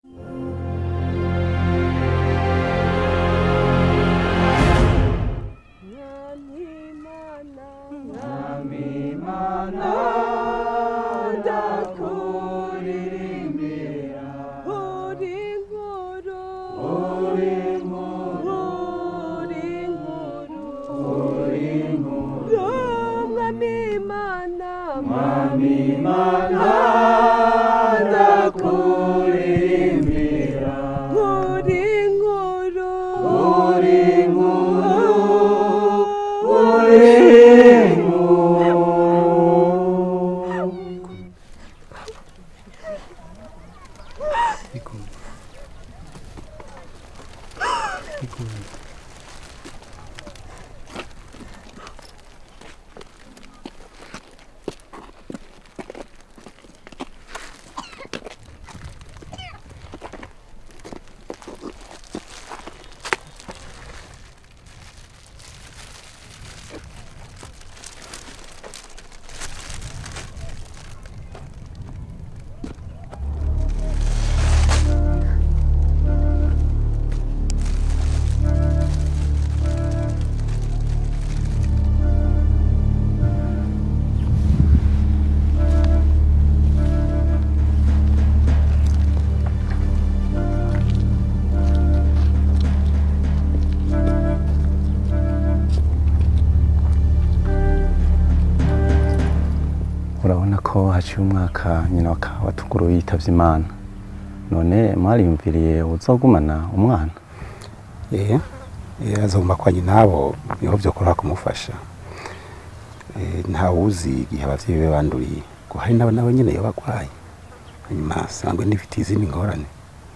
urabona ko haciye umwaka nyina wa kabatuguru yitavye imana none mwariyumviriye uzogumana umwana eh eh, azoguma kwa nyinabo niho vyokora kumufasha eh, ntawuzi igihe abavyeyi be banduriye ngo hari nabo nabo nyene yoba agwaye hanyuma sangwe n'ifite izindi ngorane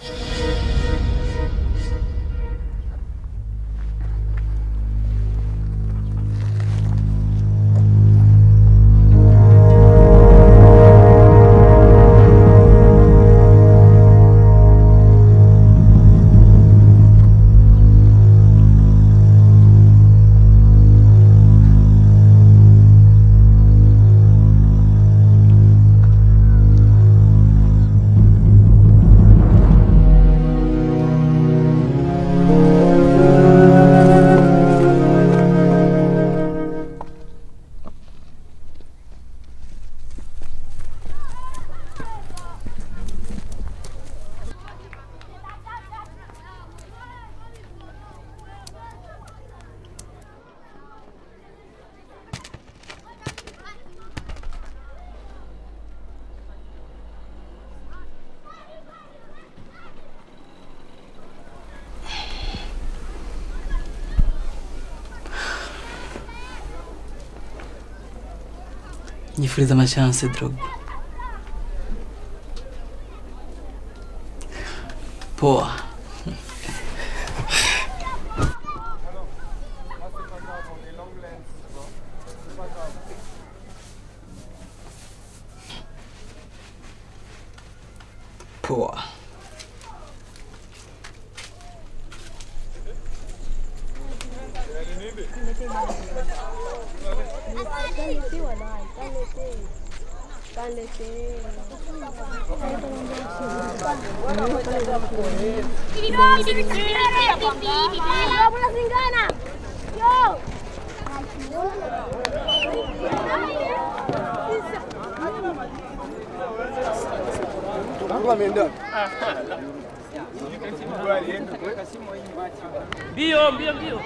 nyifuriza amashanse Drogba poa poa Mbio, mbio, mbio.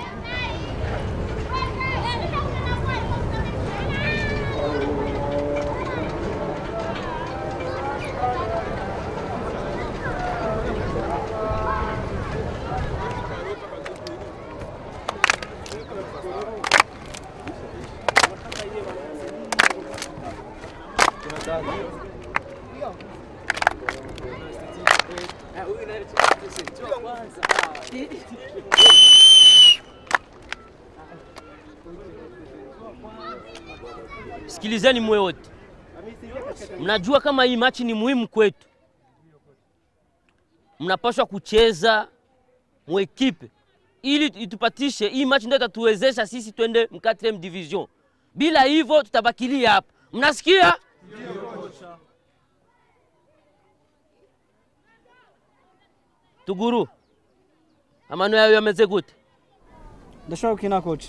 Sikilizeni mwe wote, mnajua kama hii machi ni muhimu kwetu, mnapaswa kucheza mwekipe ili itupatishe hii machi, ndio itatuwezesha sisi twende m 4 division. Bila hivyo tutabakilia hapa, mnasikia? tuguru amano yawe yameze gute ndashobora gukina koci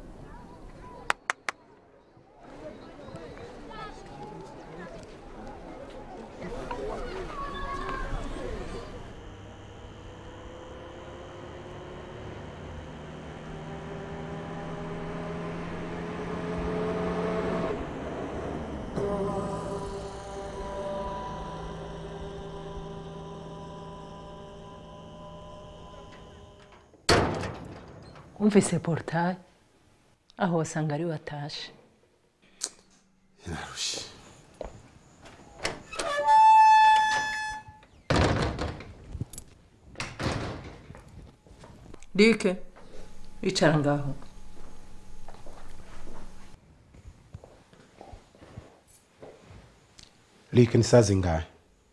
wumvise porutaye aho wasanga ari watashe narushe rike icara ngaho rike ni saa zingahe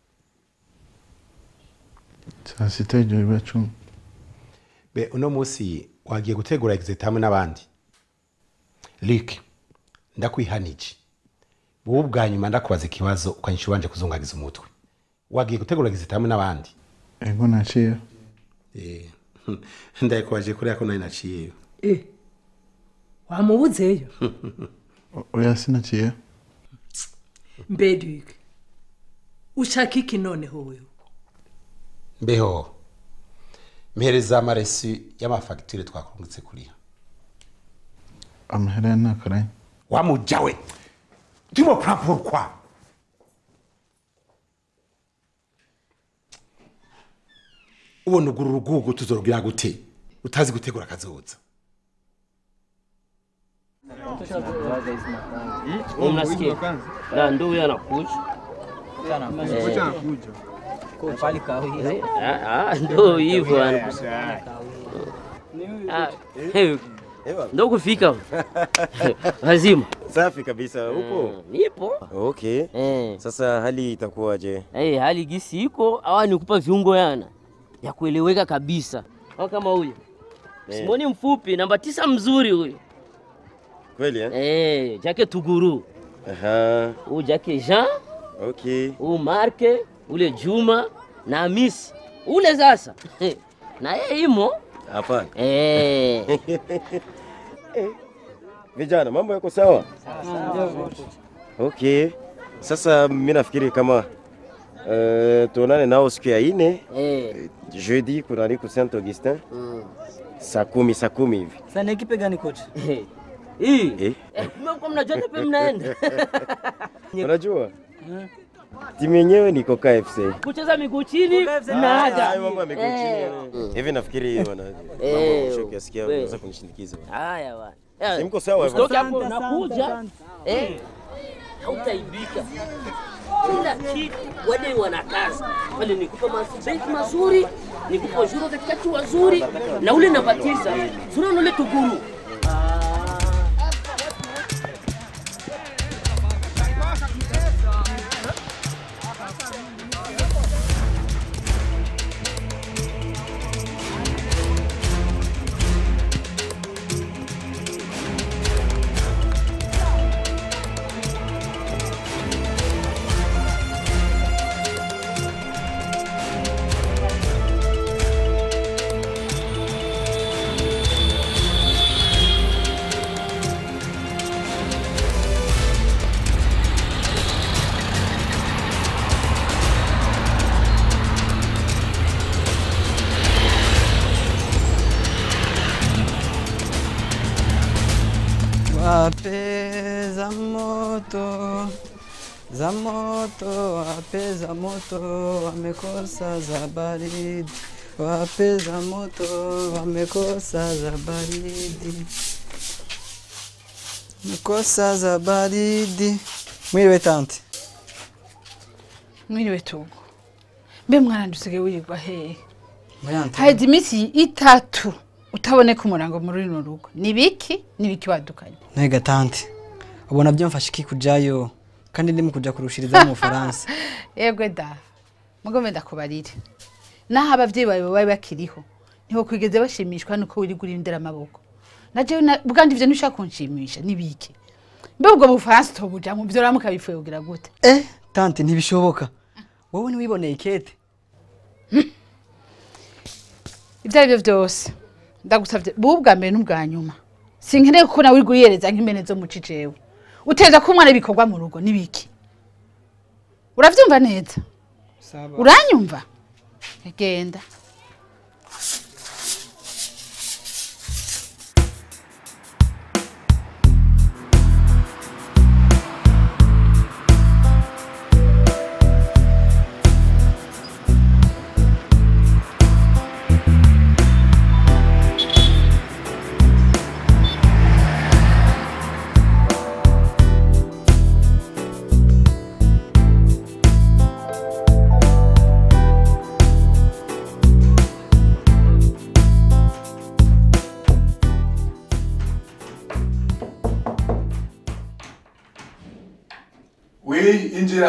saa sita ijoro biba cumi be uno munsi wagiye gutegura egizeti hamwe n'abandi rike ndakwihanije wowe ubwa nyuma ndakubaza ikibazo ukanyisha ubanje kuzungagiza umutwe wagiye gutegura egizeti hamwe n'abandi ego naciye Eh, ndayikubaje kuriya ko nari naciyeyo e wamubuzeyo O- oya sinaciye mbe rike ushaka iki noneho wewe mbeho mpereza amaresi y'amafagitire twakurungitse kuriha amahera ya ntakaranye wamujawe turimo kurapurukwa ubona ugura urugugu tuzorugira gute utazi gutegura akazoza Unasikia? Na ndio huyo anakuja. Eh, ah, ah, Ndio hivyo anakuja. Ah, hey, Ndio kufika. Lazima. Safi kabisa upo? Nipo. Okay. Eh. Sasa hali itakuwaje? Eh, hali gisi iko awa nikupa viungo yana ya kueleweka kabisa. Au kama huyo. Simoni mfupi namba tisa mzuri huyo. Kweli eh? Eh, Jake Tuguru. Aha. Huyu Jake Jean, Okay. huyu Marke, ule Juma na Hamisi. Ule sasa. Na yeye imo. Hapana. Eh. Vijana, mambo yako sawa? Okay. Sasa mimi nafikiri kama uh, tuonane nao siku ya ine Eh. jeudi kunani ku Saint Augustin Mm. saa kumi saa kumi hivi. Sasa ni ekipe gani kochi? Hii. Eh? Eh, kumbe kwa mnajua tepe mnaenda. Unajua timu yenyewe niko KFC. Kucheza miguu chini mnaada. Hayo mambo yamekuwa chini. Eh. yani. Hivi nafikiri wana Eh, mambo shoki asikia we. unaweza kunishindikiza. Haya bwana. Eh, Si mko sawa hivyo? Usitoke hapo nakuja. Eh. Hautaibika. Kila kitu wale wana kazi. Wale nikupa masibeti mazuri, nikupa juro katikati wazuri na ule namba tisa. Sura ule tuguru. Wape za moto za moto, wape za moto, wamekosa za baridi. Wape za moto, wamekosa za baridi, wamekosa za baridi. Mwiriwe tanti. mwiriwe tugo mbe mwana ndusigaye wirirwa hehe Mbayante. haheze iminsi itatu utaboneka umurango muri runo rugo ni biki ni biki wadukanye Ntega tanti. Ubona byamfasha iki kujayo kandi ndi mu kuja kurushiriza mu Bufaransa. yegwe da mugome ndakubarire naho abavyeyi bawe baba bakiriho niho kwigeze bashimishwa nuko wirigura indera amaboko najewe na- bwandi ivyo ntushaka kunshimisha ni biki mbe ubwo bufaransa utobujamwo vyo ramuka bipfuye kugira gute Eh, tanti ntibishoboka. Wowe ntiwiboneye ikete. ibyo ari byo byose ndagusabye bubu bwa mbere n'ubwa nyuma sinkeneye ko nawe uri guyereza nk'impene zo muci jewe uteza ko umwana ibikorwa mu rugo n'ibiki uravyumva neza uranyumva genda we injira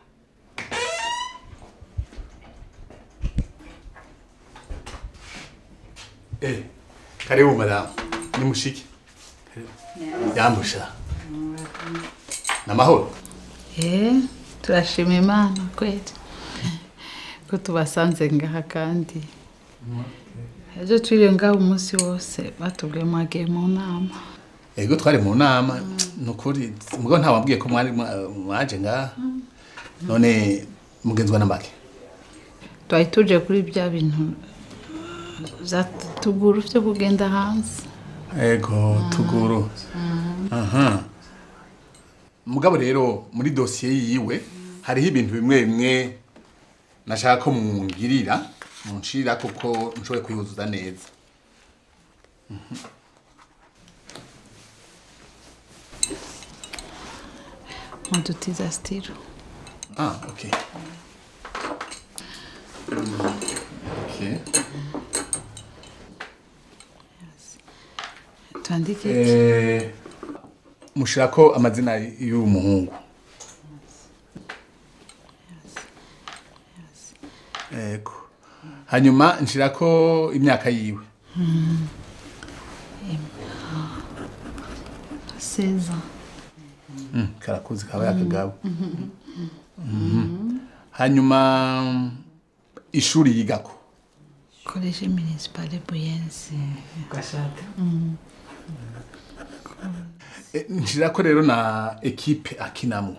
eh karibu madamu ni mushiki yambusha namahoro Eh, turashima imana kweli ko tubasanze ngaha kandi ejo twiriwe ngaha umunsi wose batubwiye mwagiye mu nama ego twari mu nama nukuri mugo ntawambwiye ko mwari mwa- mwaje ngaha none mugenzwa n'amake twari tuje kuri bya bintu zatugura byo kugenda hanze ego tuguru aha mugabo rero muri dosiye yiwe hariho ibintu bimwe bimwe nashaka ko mungirira munshirira kuko nshoboye kuyuzuza neza mudutiza stilo ah ok ok twandike iki? Eh, mushirako amazina y'uwo muhungu ego hanyuma nshirako imyaka yiwe Hmm. seza Mm, karakuzi kaba yakagabo Mhm. hanyuma ishuri yigako koleje municipale buyenzi gashata Eh, nshirako rero na ekipe akinamwo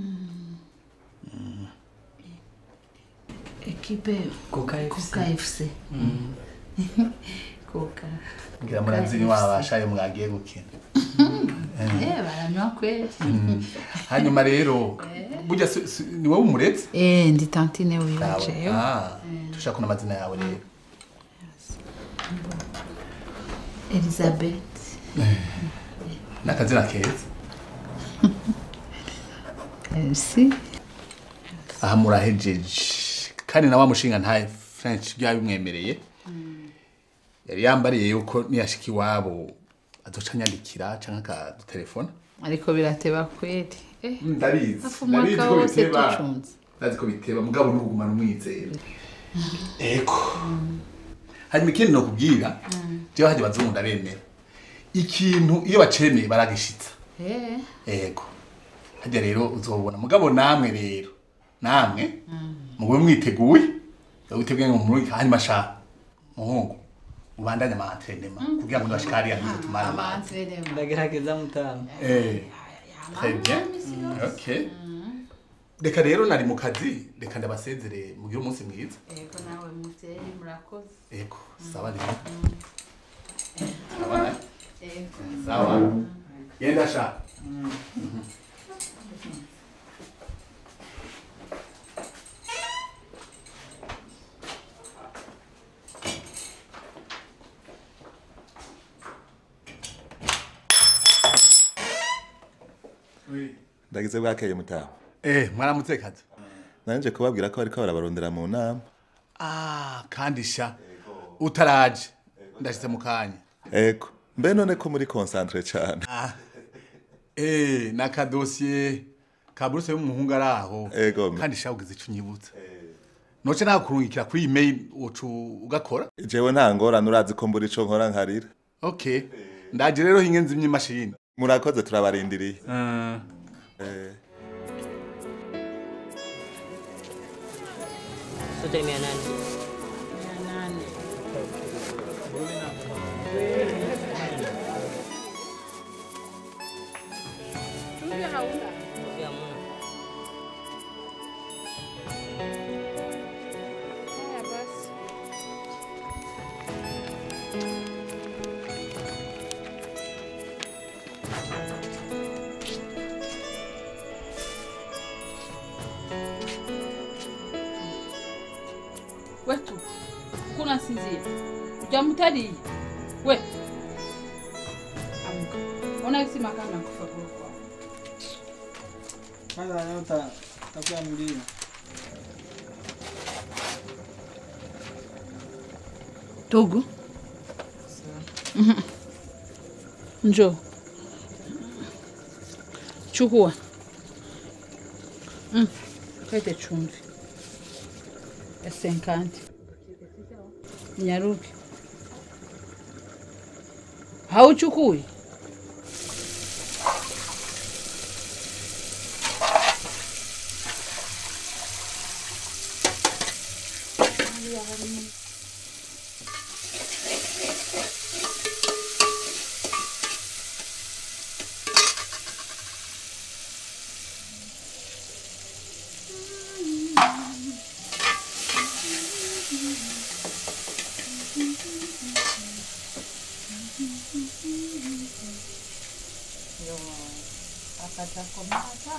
ekipe Coca FC. Coca FC Coca ngira murazi ni wabashayo mwagiye gukina eh baranywa kweli Mm. hanyuma rero burya si- si- ni wowe umuretse eh ndi tantine wiwajeyo Ah, dushaka kuna amazina yawe rero Elizabeth n'akazina keza Merci aha murahejeje kandi na wa mushinga nta french byabimwemereye yari yambariye yuko niyashika iwabo azoca anyandikira canke akadutelefona ariko birateba kweli eh ndabizi hafu umwaka wose tucunze ndazi ko biteba mugabo ni ukugumana umwizero eko hanyuma ikindi nokubwira jewe hajya bazungu ndabemera ikintu iyo bacemeye baragishitsa eh ego hajya rero uzobona mugabo namwe rero namwe mugube mwiteguye witeguye ngo muri hanyuma sha muhungu ubandanye ama entraînement kugira ngo ndashikari ya ntuze tumara amazi ndagerageza mutamu eh très bien ok reka rero nari mu kazi reka ndabasezere mugire umunsi mwiza ego nawe muvyeyi murakoze ego sawa rero sawa ego sawa genda sha ndagize bwakeye mutaha eh mwaramutse kazi nanje kubabwira ko bariko barabarondera mu nama ah kandi sha utaraje ndashitse mu kanya ego mbe none ko muri concentre cyane Ah. Eh, nakadosiye ka buruse y'umuhungu ari aho Ego. kandi sha ugize ico unyibutsa noce nakurungikira kuri email ucu ugakora jewe nta ngorane urazi ko mbura ico nkora nkarira okay ndaje rero hingenzi imashini murakoze turabarindiriye uh. eh. Sote mia nane. wetu uko unasinzia ujamtari we amka ona kisi makana kufa kwa Kwanza leo ta takuamulia. Togo Mhm. njoo chukua Mm. kaite chumvi ya senkanti nyaruke hauchukui akatakomata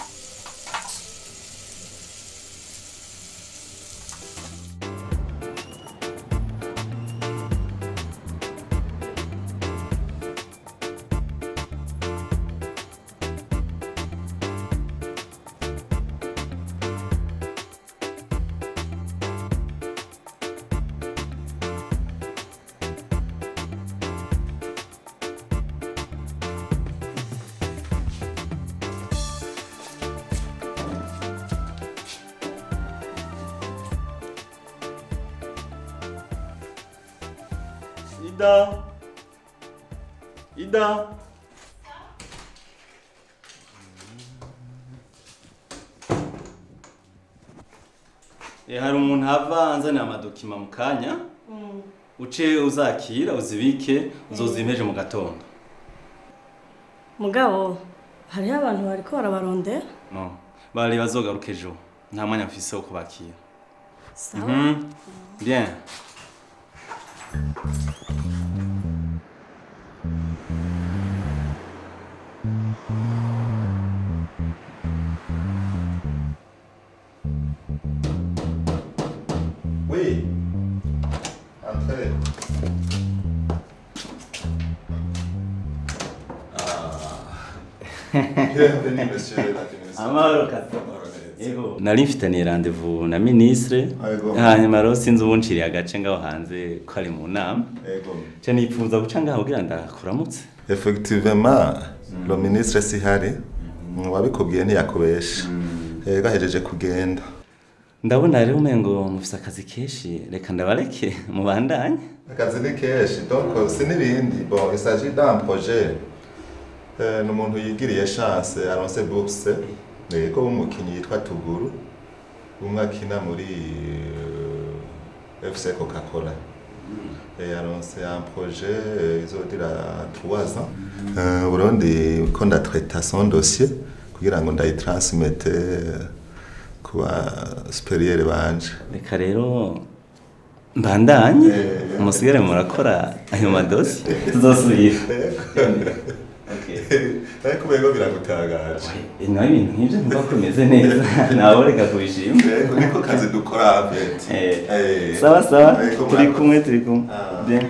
Ida. Ida. Eh, hari umuntu ava anzanira amadokima mu kanya uce uzakira uzibike uzozimpeje mu gatondo mugabo hariho abantu bariko barabarondera no bari bazogaruka ejo nta mwanya mfise wo kubakira sawa Mhm. bien Oui. Entrez. Ah. Bienvenue, monsieur l'administrateur. amahoro kato yego nari mfitaniye rendez-vous na ministre Yego. hanyuma rero sinzi ubunciriye agace ngaho hanze ko ari mu nama Yego. nca nipfuza guca ngaho kugira ndakuramutse Effectivement, le ministre Sihari wabikubwiye ntiyakubesha. Yego ahejeje kugenda. ndabona rero umengo mufise akazi kenshi reka ndabareke mubandanye Akazi ni kenshi, donc si n'ibindi. Bon, il s'agit d'un projet. Euh, ni umuntu yigiriye chance aronse bourse yego w'umukinnyi yitwa Tuguru umwe akina muri euh, FC Coca-Cola et aronse un projet euh, izodira 3 ans euh, Burundi ko ndatraita son dossier kugira ngo ndayitransmete euh, kuba superieur banje reka rero mbandanye musigare murakora ayo madosi tuzosubira ariko ubego biragutangaje nawe ibintu nk'ibyo nkumva ko bimeze neza nawe reka kubishima Yego, niko kazi dukora aveti Eh, sawa sawa Yego, turi murakoze. kumwe turi kumwe bien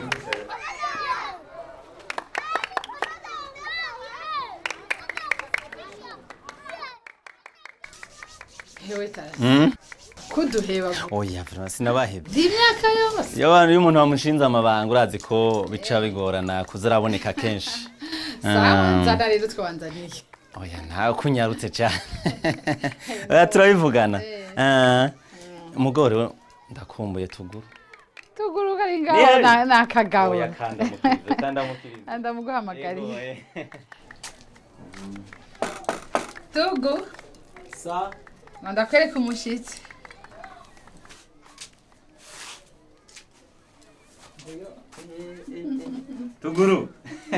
hewe tarasi Mm. kuduheba oya vraiment sinabahebye ndi imyaka yose iyo abantu iyo umuntu bamushinze amabanga urazi ko bica bigorana kuza araboneka kenshi sawa Mm. nzana rero twabanzaniye oya ntawe kunyarutse cyane oya turabivugana Ah, umugore ndakumbuye tuguru tuguruka ari Ni ngaho hari. na- nakagawe Oya, kandamukirize, kandamukirize. ndamuguhamagariye Yego, eh. tugu sa ndakwereka umushitsi tuguru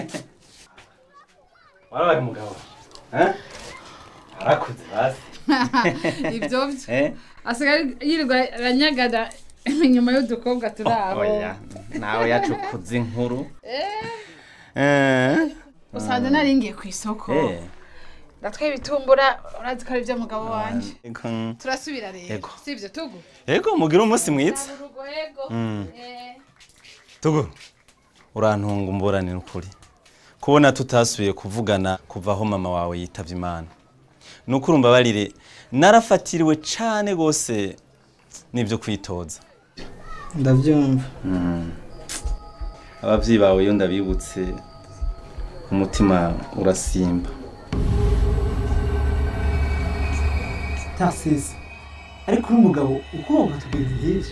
warabaye umugabo eh? arakuze hasi ibyo byo Eh? asigaye yirirwa aranyagana inyuma y'udukobwa turi aho oya nawe yacukuze inkuru Eh, Eh? usanze naringiye ku isoko Eh. ndatwaye ibitumbura urazi ko ari iby'umugabo wanjye Ego. turasubira rero Ego. si ibyo tugu ego mugire umunsi mwiza urugo ego Mm. Eh. tuguru urantunga umburane n'ukuri kubona tutasubiye kuvugana kuva aho mama wawe yitavye imana nuko urumva barire narafatiriwe cane gose n'ivyo kwitoza ndabyumva abavyeyi bawe iyo ndabibutse umutima urasimba tasisi ariko uri umugabo ukoga tugenda nk'ibyo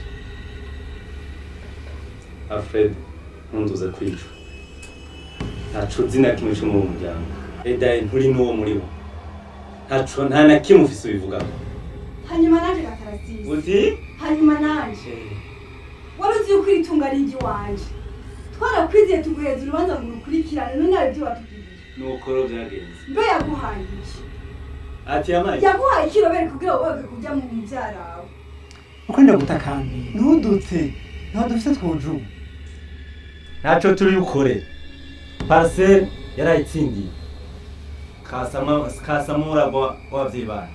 alfred ntunduze kwicwa ntaco uzi na kimwe co muri uwo muryango edaye nturi n'uwo muri bo ntaco nta na kimwe ufise ubivugaho hanyuma naje gakarasizi uti hanyuma naje wari uzi yuko iri tunga ari iry'iwanje twarakwizeye tuguheza urubanza ngo urukurikirane none nawe ibyo watubwiye nuko rero vyagenze mbe yaguhaye iki ati yamaye yaguhaye ikirobere kugira ngo woge kujya mu mubyara wawe uko ndagutakambiye ntudute ntaho dufite twujuba ntaco turi bukore parcelle yarayitsindiye kasama kasamura w'abavyeyi banyu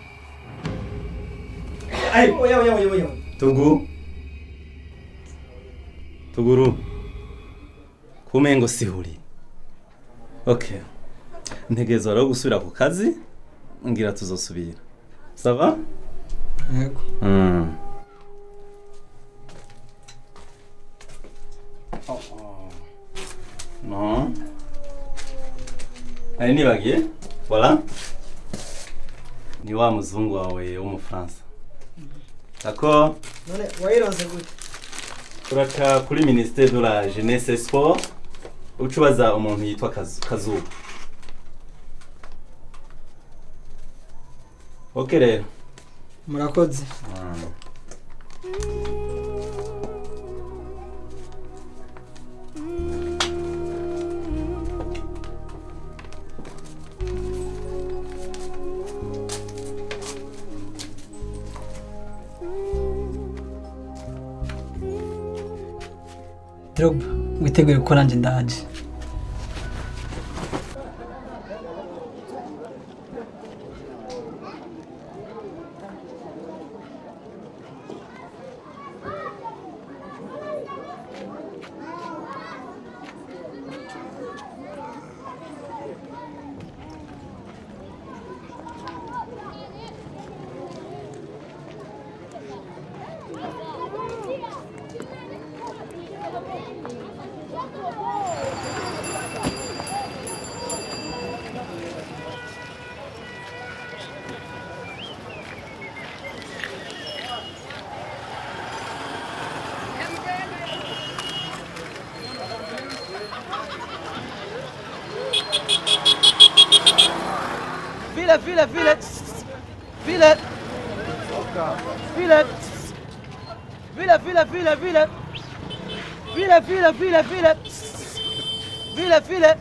Ay, oya oya oya oya tugu tuguru kumengo sihuri okay ntegerezwa rero gusubira ku kazi ngira tuzosubira sava yego mm. no nari nibagiye voilà ni wa muzungu wawe w'umufaransa d'accord none wayironse gute uraca kuri ministère de la jeunesse et sport uca ubaza umuntu yitwa Kazu- kazuba ok rero murakoze Drogba witeguye gukora nanjye ndaje File, file, file. File. File. File, file, file, file. File, file, file, file. File, file.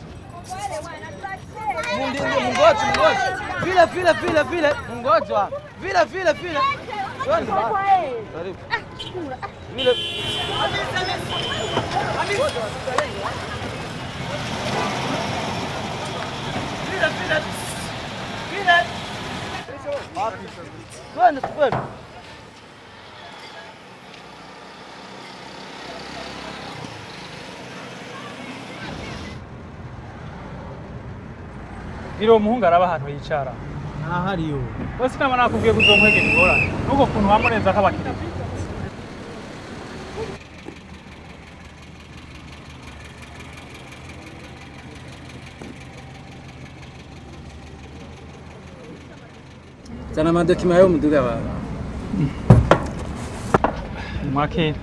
Mundi, mungoje, mungoje. File, file, file, file. Mungojwa. File, file, file. Twende bana. Karibu. File. File, file. File. Twende, twende. Iro umuhungu araba ahantu yicara. ntahariyo Bose nama nakubwiye kuzomwegera ingorane. Nuko kuntu wamurenza k'abakiriya. Zana amadokima yo muduga wawe. Mwakira.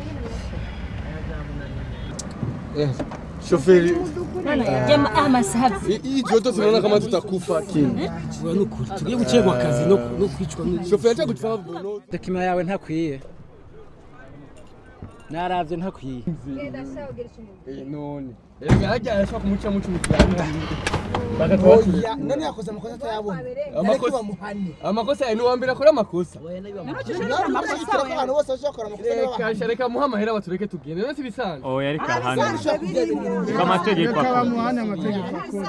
Shoferi, Jamaa ama safi. hii hii joto tunaona kama tutakufa kini. tugiye gucegwa akazi no no kwicwa Shoferi acha kutufanya bono. Dokima yawe ntakwiye. naravye ntakwiye Eh, none erega harya arashobora kumuca muca umukirana Oya, none yakoze amakosa atayabona Amakosa- Ariko bamuhane amakosa yawe ni uwa mbere akora amakosa abantu bose bashobora gukora amakosa nibo reka sha, reka muhe amahera batureke tugende none sibisanzwe oya ariko ahandi bahane Reka amategeko akora. bamuhane amategeko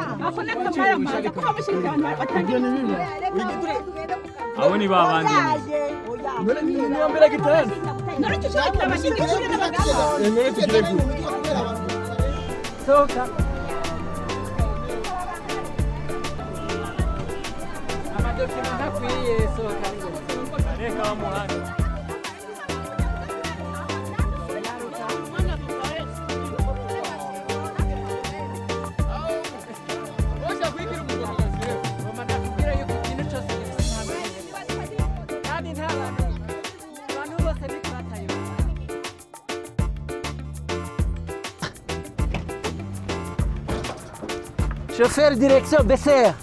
abo ni babandi none ni ni uwa mbere agitanda Eh, none tugire gute sohoka amadokima ntakwiye sohoka reka bamuhane Oja kwigira umugabo Mama ndakubwira yuko ikintu cyose gifite impamvu kandi nta bantu abantu bose niko batayoba Chauffeur direction Besser.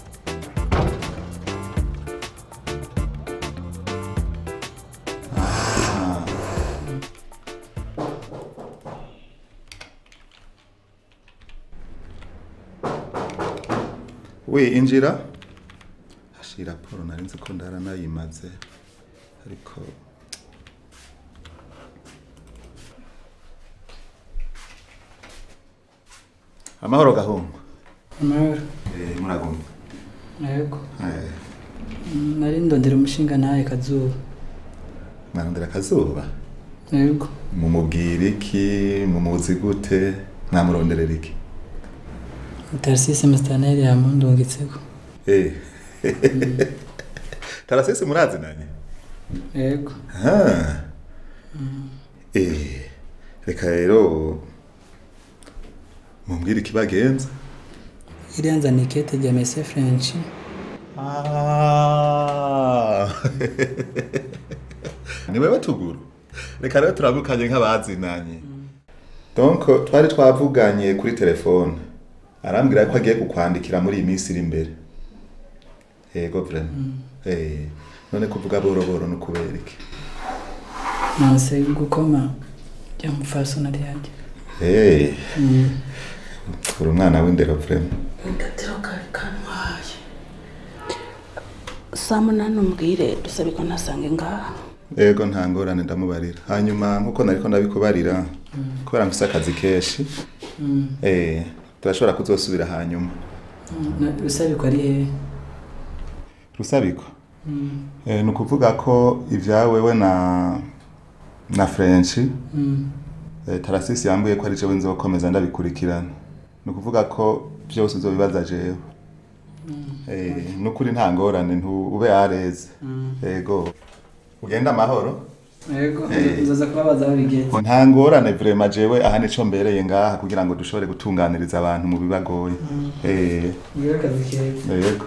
we injira ashira raporo nari nzi ko ndara nayimaze ariko amahoro gahungu amahoro Eh, muragumye yego Eh, Mm, nari ndondera umushinga nawe kazuba mwarondera akazuba yego mumubwira iki mumuzi gute mwamuronderera iki tarisisi musitaneri yamundungitseko Eh. tarasisi murazinanye yego Ah. Eh, reka rero mumbwire ikibagenza iriya nzana ikete rya mese french Ah. ni wewe tuguru reka rero turabukanye nk'abazinanye donc twari twavuganye kuri telefone arambwira ko agiye kukwandikira muri iyi minsi iri imbere yego vraiment eh none kuvuga boro boro no kubera iki nonse gukoma rya mufasona ryajya eh uri umwana w'indero vraiment agatero kari kantwaye saa munani umbwire dusabe ko ntasange ngaha yego nta ngorane ndamubarira hanyuma nkuko nariko ndabikubarira kubera mfise akazi kenshi Mm. eh turashobora kuzosubira hanyuma rusabiko ari hehe rusabiko Mm. eh, ni ukuvuga ko ivyawe we na na french Mm. eh, tarasisi yambwiye ko ari jewe nzokomeza ndabikurikirana ni ukuvuga ko byose uzobibaza jewe eh, nukuri nta ngorane ntube yareze Mm. yego ugenda amahoro yego Eh. nzoza kubabaza aho bigenze nta ngorane vrema jewe aha nico mbereye ngaha kugira ngo dushobore gutunganiriza abantu mu bibagoye Mm. eh ngire akazi keza yego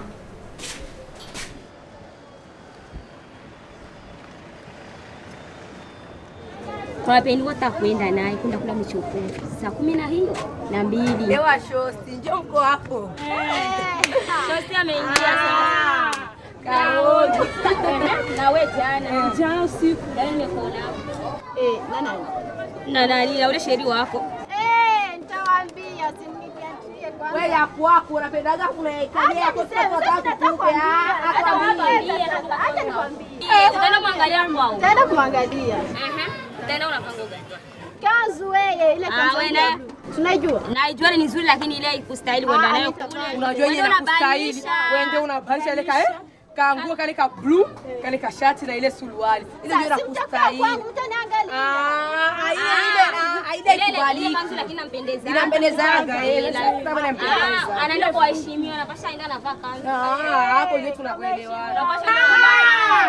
Tunapendwa hata kwenda naye kwenda kula michoporo saa kumi na hiyo na mbili. Ewa shosti, njoo mko hapo. Shosti ameingia sasa. Kaoni. Na wewe jana. Jana usiku. Jana nimekuona. Eh, nana. Na nani na ule sheri wako. Eh, nitawaambia simnikiachie kwanza. Wewe ya kwako unapendaga kunaikalia kwa sababu nataka kukupe. Hata mwambie Acha nikwambie. Eh, utaenda kuangalia kwao. Taenda kumwangalia. Aha. Utaenda unapanga gani? Kanzu wewe ile Ah, kanzu. wewe ile na- blue. Tunajua. Naijua ni nzuri lakini ile ikustahili kwenda Ah, nayo nita- kule. unajua yenye Wewe nakustahili unabadilisha. wewe ndio unabadilisha ile ka eh kanguo kale ka blue kale ka shati na ile suruali ile ndio Sasa, si mtakaa nakustahili kwangu, mtaniangalia. Ah, ile ile ah, ile Ile- ile ikubaliki. kanzu lakini inampendeza. Inampendezaga, eh, Ila- sasa kama inampendeza. Ah, anaenda kuwaheshimiwa anapasha aenda anavaa kanzu. Ah, hapo ndio tunakuelewana. Unapasha Ah!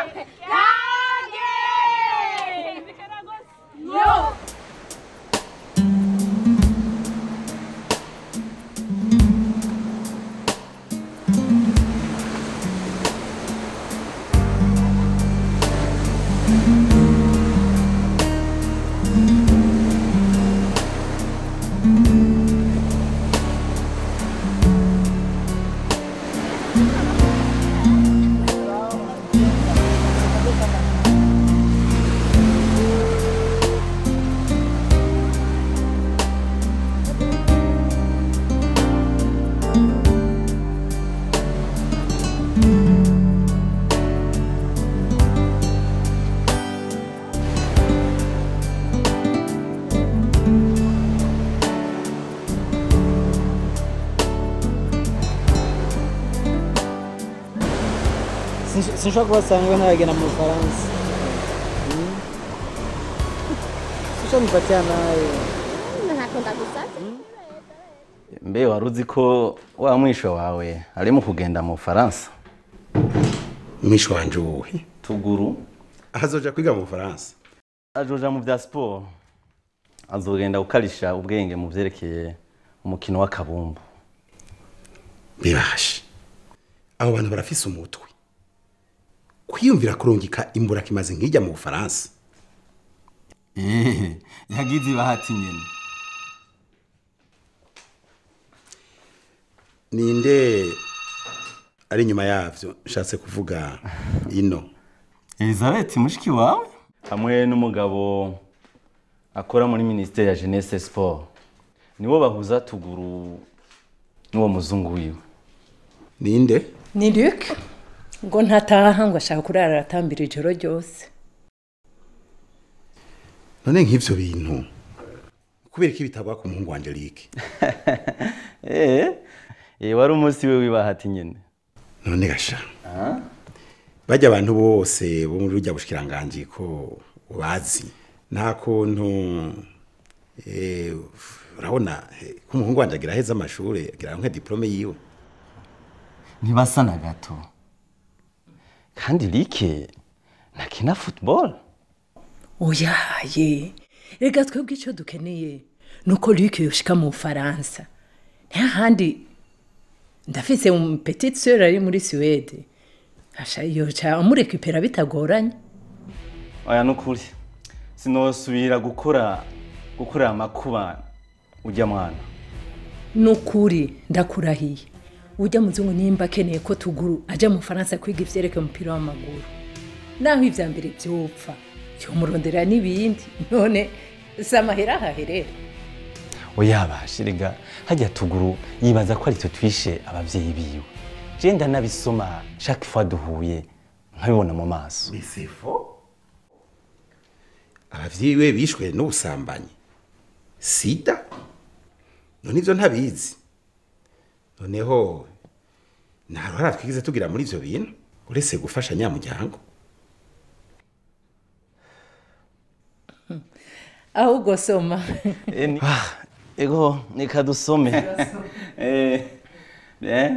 Yo. Sinsh- sinshobora kubasanga we ntaragenda mu bufaransa Mm. sinshobora nipatia nayo ntako ndagusabye mbe wari uzi ko wa mwisho wawe ari mu kugenda mu bufaransa mwisho wanje uwuhe tuguru azoja kwiga mu bufaransa ajoja mu bya siporo azogenda gukarisha ubwenge mu byerekeye umukino w'akabumbu bibashe abo bantu barafise umutwe kwiyumvira kurungika imbura kimaze nkijya mu bufaransa ehe yagize ibahati nyene ninde ari inyuma yavyo nshatse kuvuga ino elizabeth mushiki wawe hamwe n'umugabo akora muri minisiteri ya jeunesse sport nibo bahuza tuguru n'uwo muzungu wiwe ninde ni Luc ngo ntataha ngo ashaka kurara aratambira ijoro ryose none nk'ivyo bintu kubera ko bitagwa ku muhungu wa Angelique eh eh wari umunsi we w'ibahati nyene none gasha bajya abantu bose bo muri rujya bushikiranganji ko ubazi nta kuntu eh, urabona eh, ko umuhungu wanje agira aheza amashuri agira nka diplome yiwe ntibasa na gato kandi like ntakina football oyaye reka twebwe icyo dukeneye ni uko Luc yoshika mu bufaransa ntahandi ndafise mu petite sœur ari muri suwede asha yoca amurekipera bitagoranye oya nukuri sinosubira gukora gukorera amakuba ujya mwana ni ukuri ndakurahiye ujya muzungu nimba akeneye ko tuguru ajya mu faransa kwiga ivyerekeye umupira w'amaguru naho ivya mbere vyopfa yomurondera n'ibindi none si amahera ahaherera oya bashirega hajya tuguru yibaza ko ari twe twishe abavyeyi biwe je ndanabisoma chaque fois duhuye nkabibona mu maso bisifo abavyeyi we bishwe n'ubusambanyi sida none ivyo ntabizi noneho nta ruhara twigize tugira muri ivyo bintu uretse gufasha nyamuryango ahubwo soma Eh, ni- Ah, ego reka dusome Eh, eh.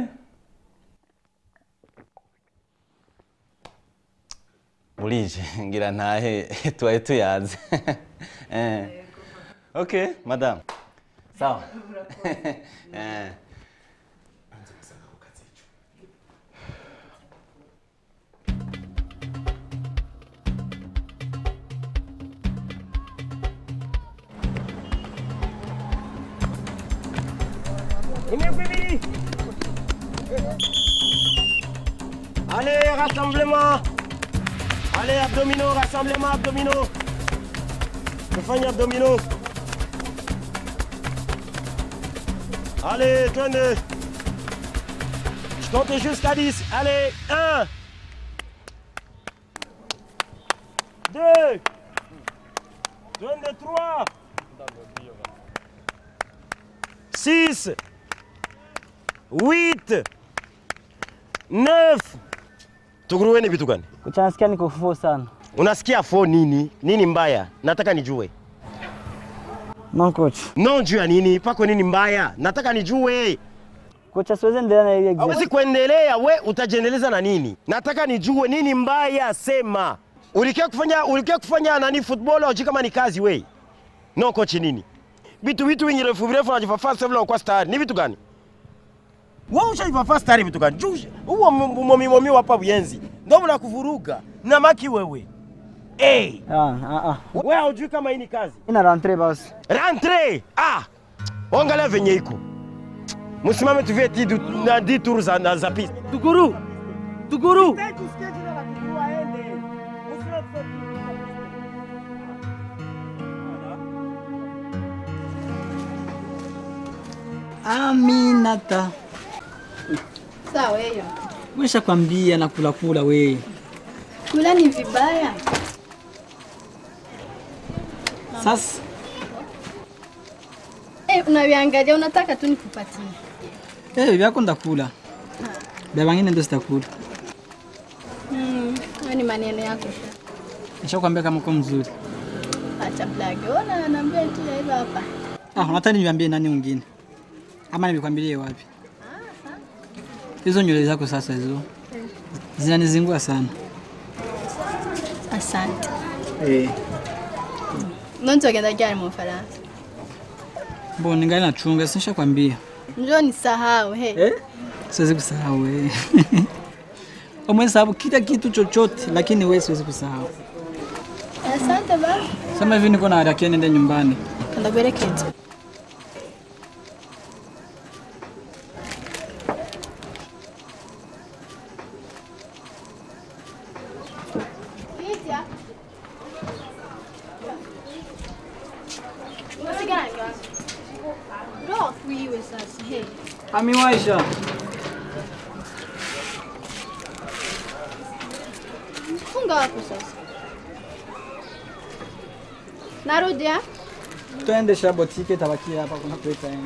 burije ngira ntahe tubaye tuyaze Eh. ok madame sawa Eh. Allez, rassemblement Allez, abdominaux, rassemblement, abdominaux Tufanye abdominaux Allez, twende Je compte jusqu'à 10. Allez, 1 2 Twende 3 6 8 9 Tuguruwe ni vitu gani? Uchansikia niko fufu sana. Unasikia fo nini? Nini mbaya? Nataka nijue. Non coach. Non juu ya nini? Pako nini mbaya? Nataka nijue. Kocha siwezi endelea na ile exam. Hawezi kuendelea, we utajiendeleza na nini? Nataka nijue nini mbaya, sema. Ulikia kufanya ulikia kufanya nani football au kama ni kazi we? No coach nini? Vitu vitu vingi refu virefu unajifafaa sasa vile kwa star. Ni vitu gani? Wewe ushajifafaa star vitu gani? Juu huo momi momi hapa buyenzi. Ndio mnakuvuruga. Na maki wewe. Eh. Ah, ah, ah. Wewe hujui kama hii ni kazi. Ina rentre basi. Rentre! Ah! Angalia venye iko. Msimame tuvie ti na di tours za na za piste. Tuguru. Tuguru. Aminata. Sawa hiyo. Mwisha kwambia na kula kula we. Kula ni vibaya. Sasa Eh, unaviangalia unataka tu nikupatie. eh vyako ndakula. Vya wengine ndio sitakula. Hayo ni maneno yako. Nishakwambia kama uko mzuri. Acha blage. Ona naambia tu ya hivyo hapa. Ah, unataka niambie nani mwingine? Ama nimekwambilie wapi? Hizo nywele zako sasa hizo zinanizingua sana. Asante. Eh, Nonto agenda gari mu Faransa. mbona ningali nachunga, sinishakwambia. Njoo nisahau he. Eh? Siwezi kusahau wewe. Umeweza sababu kila kitu chochote, lakini wewe siwezi kusahau. Asante baba. Sema hivi niko na haraka niende nyumbani. Kanda kuelekeza. Bro, wiwe sasa. Hey. Amiwaisha. Funga wapi sasa? Narudi ah? Twende sha botike tabakia hapa kuna kuleta yani.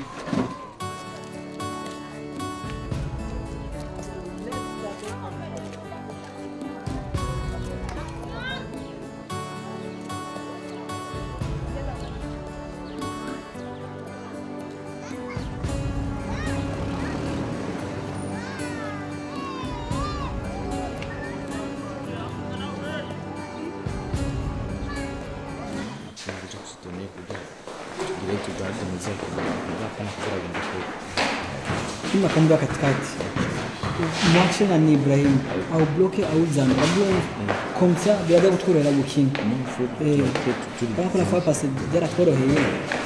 Kima kamba katikati. Mwache na ni Ibrahim au bloke au zana. Kabla comme ça biada kutukorera gukinga. Eh. Kama kuna fa passe dera koro hiyo.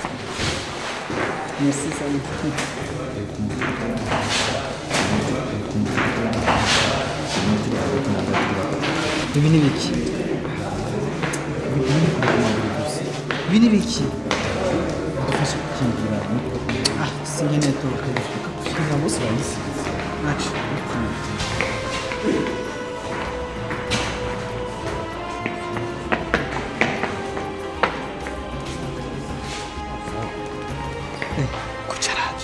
Merci salut. Ibi ni biki? Ibi ni biki? Ah, singine tu. Kila bosi rahisi. Acha. Eh, kucharaji.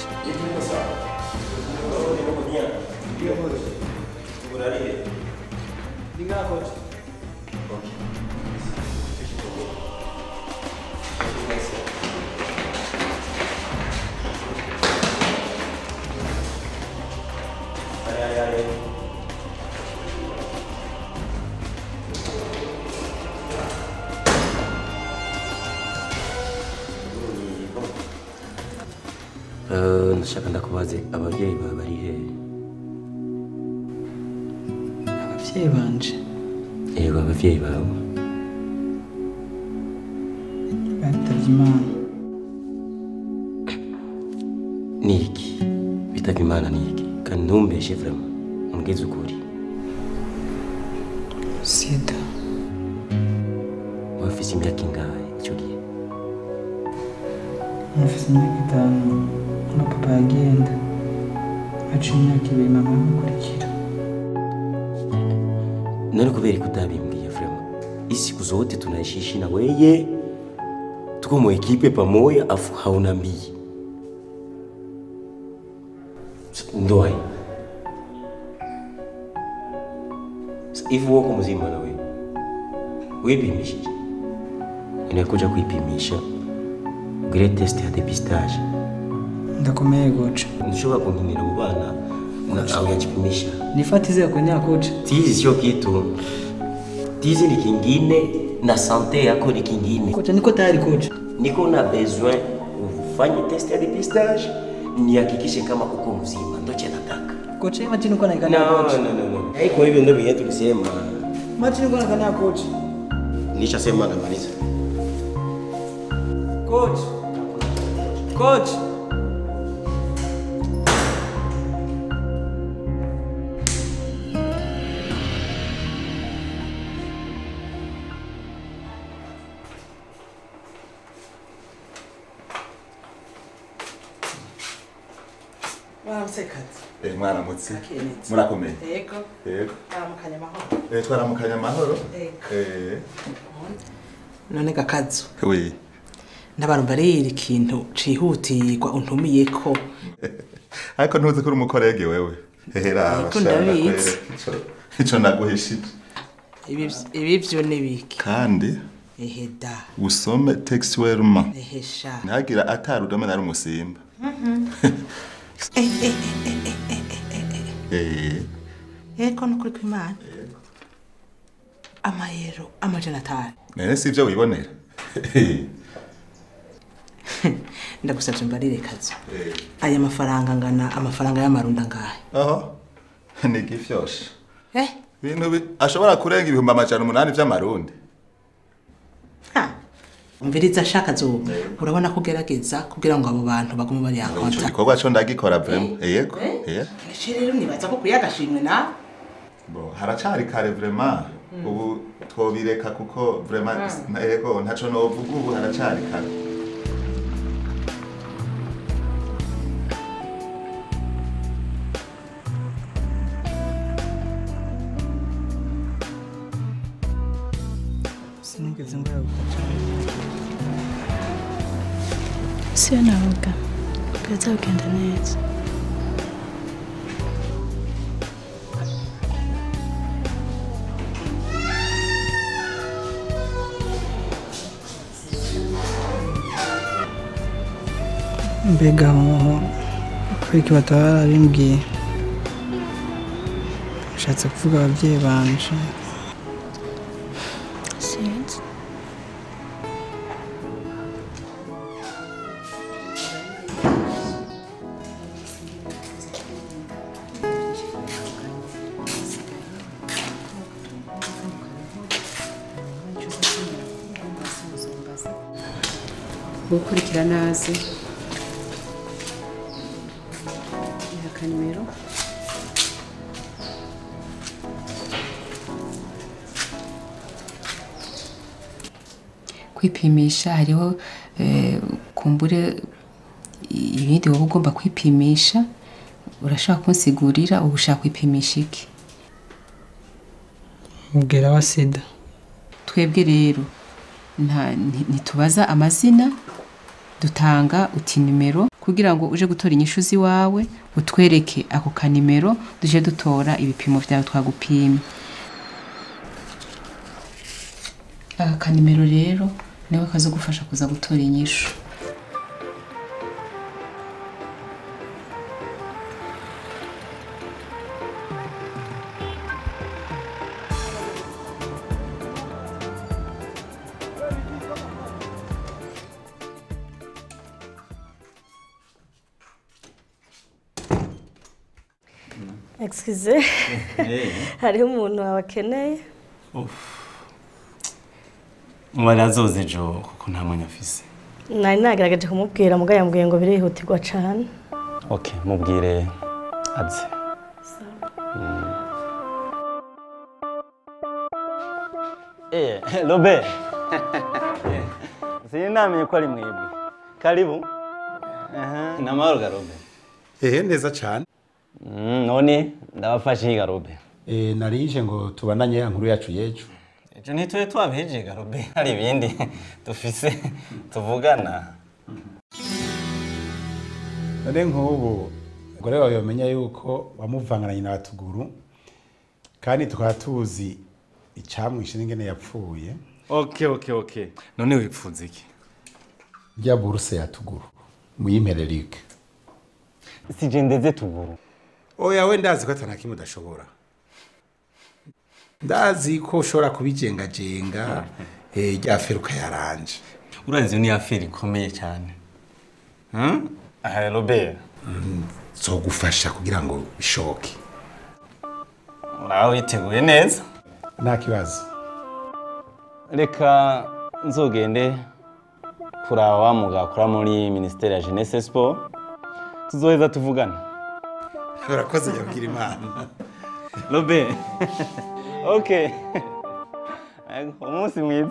Eh, ndashaka ndakubaze ababyeyi bawe bari he Abavyeyi banje yego ababyeyi bawe batavye Imana. ni iki bitaba imana ni iki kandi ntumbeshe vraiment umbwize ukuri Sida. wafise imyaka ingahe icyo gihe Nafise imyaka itanu na papa yagenda haciye imyaka ibiri mama amukurikira nani kubera ko utabimbwiye vraiment hii siku zote tunaishiishi na weye tuko mu ekipe pamoja afu haunambii ndoa hii. Sa- hivi wako mzima na wewe wipimishije inakuja kuipimisha ugire test ya depistage ndakomeye goca ntushobora kunkinira mu bana na auyajipimisha nifatize kwenye kocha tizi sio kitu tizi ni kingine na sante yako ni kingine kocha niko tayari kocha niko na besoin ufanye test ya depistage nihakikishe kama uko mzima ndoche nataka kocha hii machini uko naikania no, kocha no, no, no. haiko hivyo ndio vyenye tulisema machini uko naikania kocha nishasema namaliza coach coach Waramutsekati. Eh mwaramutse. Akenetse. Murakomeye. Yego. Yego. Aramukanya amahoro. Eh twaramukanya amahoro. Yego. Eh. None gakazo. Oui. Ndabarumva rero ikintu cihutirwa untumiyeko. Ariko ntuzi ko uri umukorege wewe. Hehera Yego, abashaka ndabizi. kwere. Ico- Ico naguhishije. ibi ibi vyo ni biki kandi ehe da usome textuellement ehe sha ntihagira atari udome nari umusimba Eh, eh, eh, eh, eh, eh, Eh, eh. eko nukuri kw'imana amayero amajana atanu nene si ibyo wibonera ndagusavye mbarire kazo aya mafaranga angana amafaranga y'amarundi angahe aho ni igifyoshe eh ibintu bi- ashobora kurenga ibihumbi amajana umunani vy'amarundi umviriza ashaka zuba urabona ko ugerageza kugira ngo abo bantu bagume bari ico yakonta gikorwa co ndagikora vraiment yego eh ese rero nibaza ko kuya agashimwe nawe Bo, haracari kare vraiment ubu twobireka kuko vraiment na- yego ntaco novuga ubu haracari kare sinigeze ngaruka cyane siyo navuga bizagenda neza mbega hoho kubera iki bataba barabimbwiye bishatse kuvuga ababyeyi banje sinzi gukurikirana azi akanimero kwipimisha hariho eh, kumbure ibindi wowe ugomba kwipimisha urashaka kunsigurira ubu ushaka kwipimisha iki mubwira wa sida twebwe rero nta- nti- ntitubaza amazina dutanga uti nimero kugira ngo uje gutora inyishu z'iwawe utwereke ako kanimero duje dutora ibipimo byawe twagupimye aka kanimero rero niwe kazagufasha kuza gutora inyishu excuse hariho umuntu wabakeneye mubari azoze ejo kuko nta mwanya afise nari nagerageje kumubwira mugabo yambwiye ngo birihutirwa cyane ok mubwire aze Eh, Robert. Sinamenye ko ari mwebwe. Karibu. Aha, namahoro ga Robert. ehe neza cyane Mm, none ndabafashe higa Robert. eh narije ngo tubananye ya nkuru yacu yejo Ejo ntitube twabiheje ga Robert. Hari ibindi dufise tuvugana. none nk'ubu umugore wawe yamenya yuko wamuvangananye na batuguru kandi tukaba tuzi icyamwishe n'ingene yapfuye Okay, okay, okay. None wipfuza iki? rya buruse ya tuguru muyimpererike Sije ndeze tuguru. oya we ndazi ko atana kimwe udashobora ndazi ko ushobora kubijengajenga eh, rya feruka yaranje Urazi ni affaire ikomeye cyane. Hmm? Aha Robert. zogufasha kugira ngo bishoke Nawe witeguye neza? nta kibazo reka nzogende kuraba wa mugabo akora muri minisiteri ya jeunesse sport tuzoheza tuvugana urakoze yabwira imana robert ok umunsi mwiza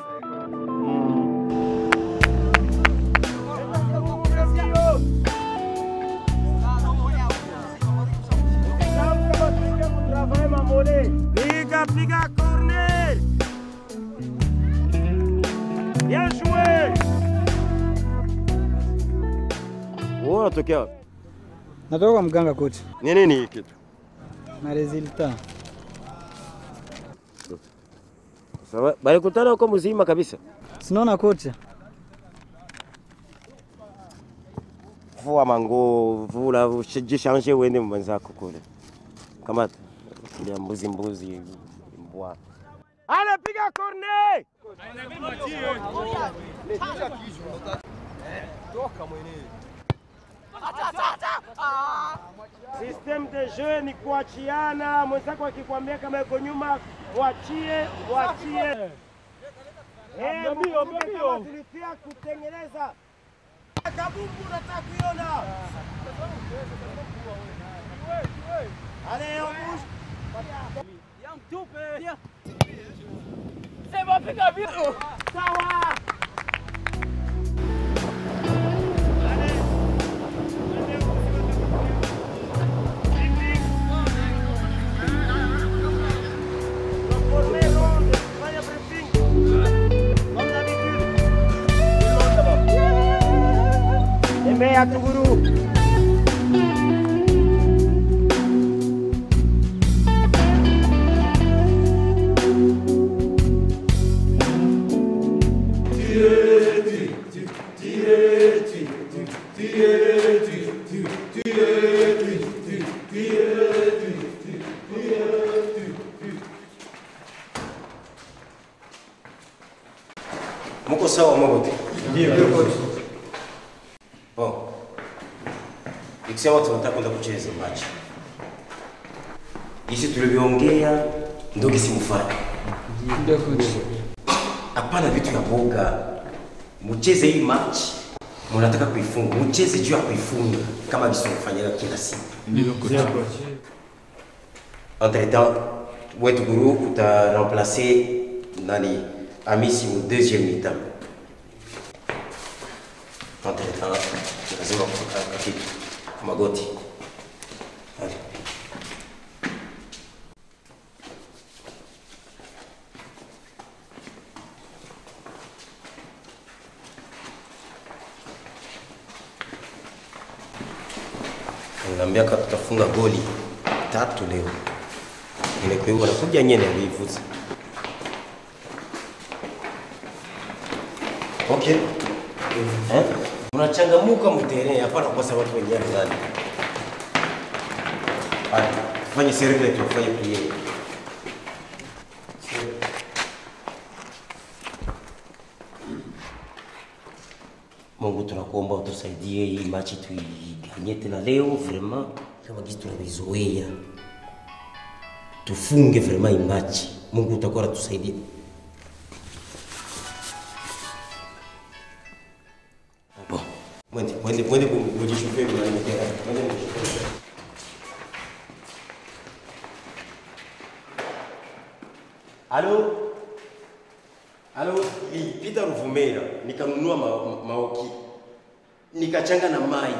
Piga, piga corner. Bien joué. Wewe unatokea wapi? natoka kwa mganga kocha Ni nini hiki kitu? na resulta Sawa, balikutana huko mzima kabisa. Sinaona kocha. Vua manguo, vula, jishange uende mwenzako kule. Kama ya mbuzi mbuzi mbwa. Anapiga corner! Toka mwenyewe. System de jeu ni kuachiana. Mwenzako akikwambia kama yuko nyuma, mwachie, mwachie. Eh, Mbio, mkumbuke mbio. kama tulitia kutengeneza. Kabumbu nataka kuiona. Allez, on bouge. Sema piga vitu. Sawa. Tembea Tuguru. Muko sawa Mogote? Ndio coach. Bon. Ikisema tunataka kwenda kucheza match. Isi tulivyoongea ndio kisimfanye. Ndio coach. Hapana vitu ya boga. Mcheze hii match. Mnataka kuifunga. Mcheze juu ya kuifunga kama visofanyika kila siku. Ndio coach. Entre temps, wetu guru uta remplacer nani Amisi mu deuxième mi-temps. Entre temps, lazima kutoka kitu magoti. Allez. Niambia kama tutafunga goli tatu leo. Nimekuwa nakuja nyene alivuza. Okay. Eh? Unachangamuka mtereni hapana kwa sababu watu wenyewe ndani. Haya, fanye serikali tufanye pia. Mungu tunakuomba utusaidie hii machi tuiganye tena leo vraiment kama jinsi tunavyozoea. Tufunge vraiment hii machi. Mungu utakuwa anatusaidia. Bon. Mwende, mwende, mwende mujishufe mwende tena. Mwende mujishufe. Halo? Halo, nilipita Ruvumera nikanunua ma, ma, maoki nikachanga na mai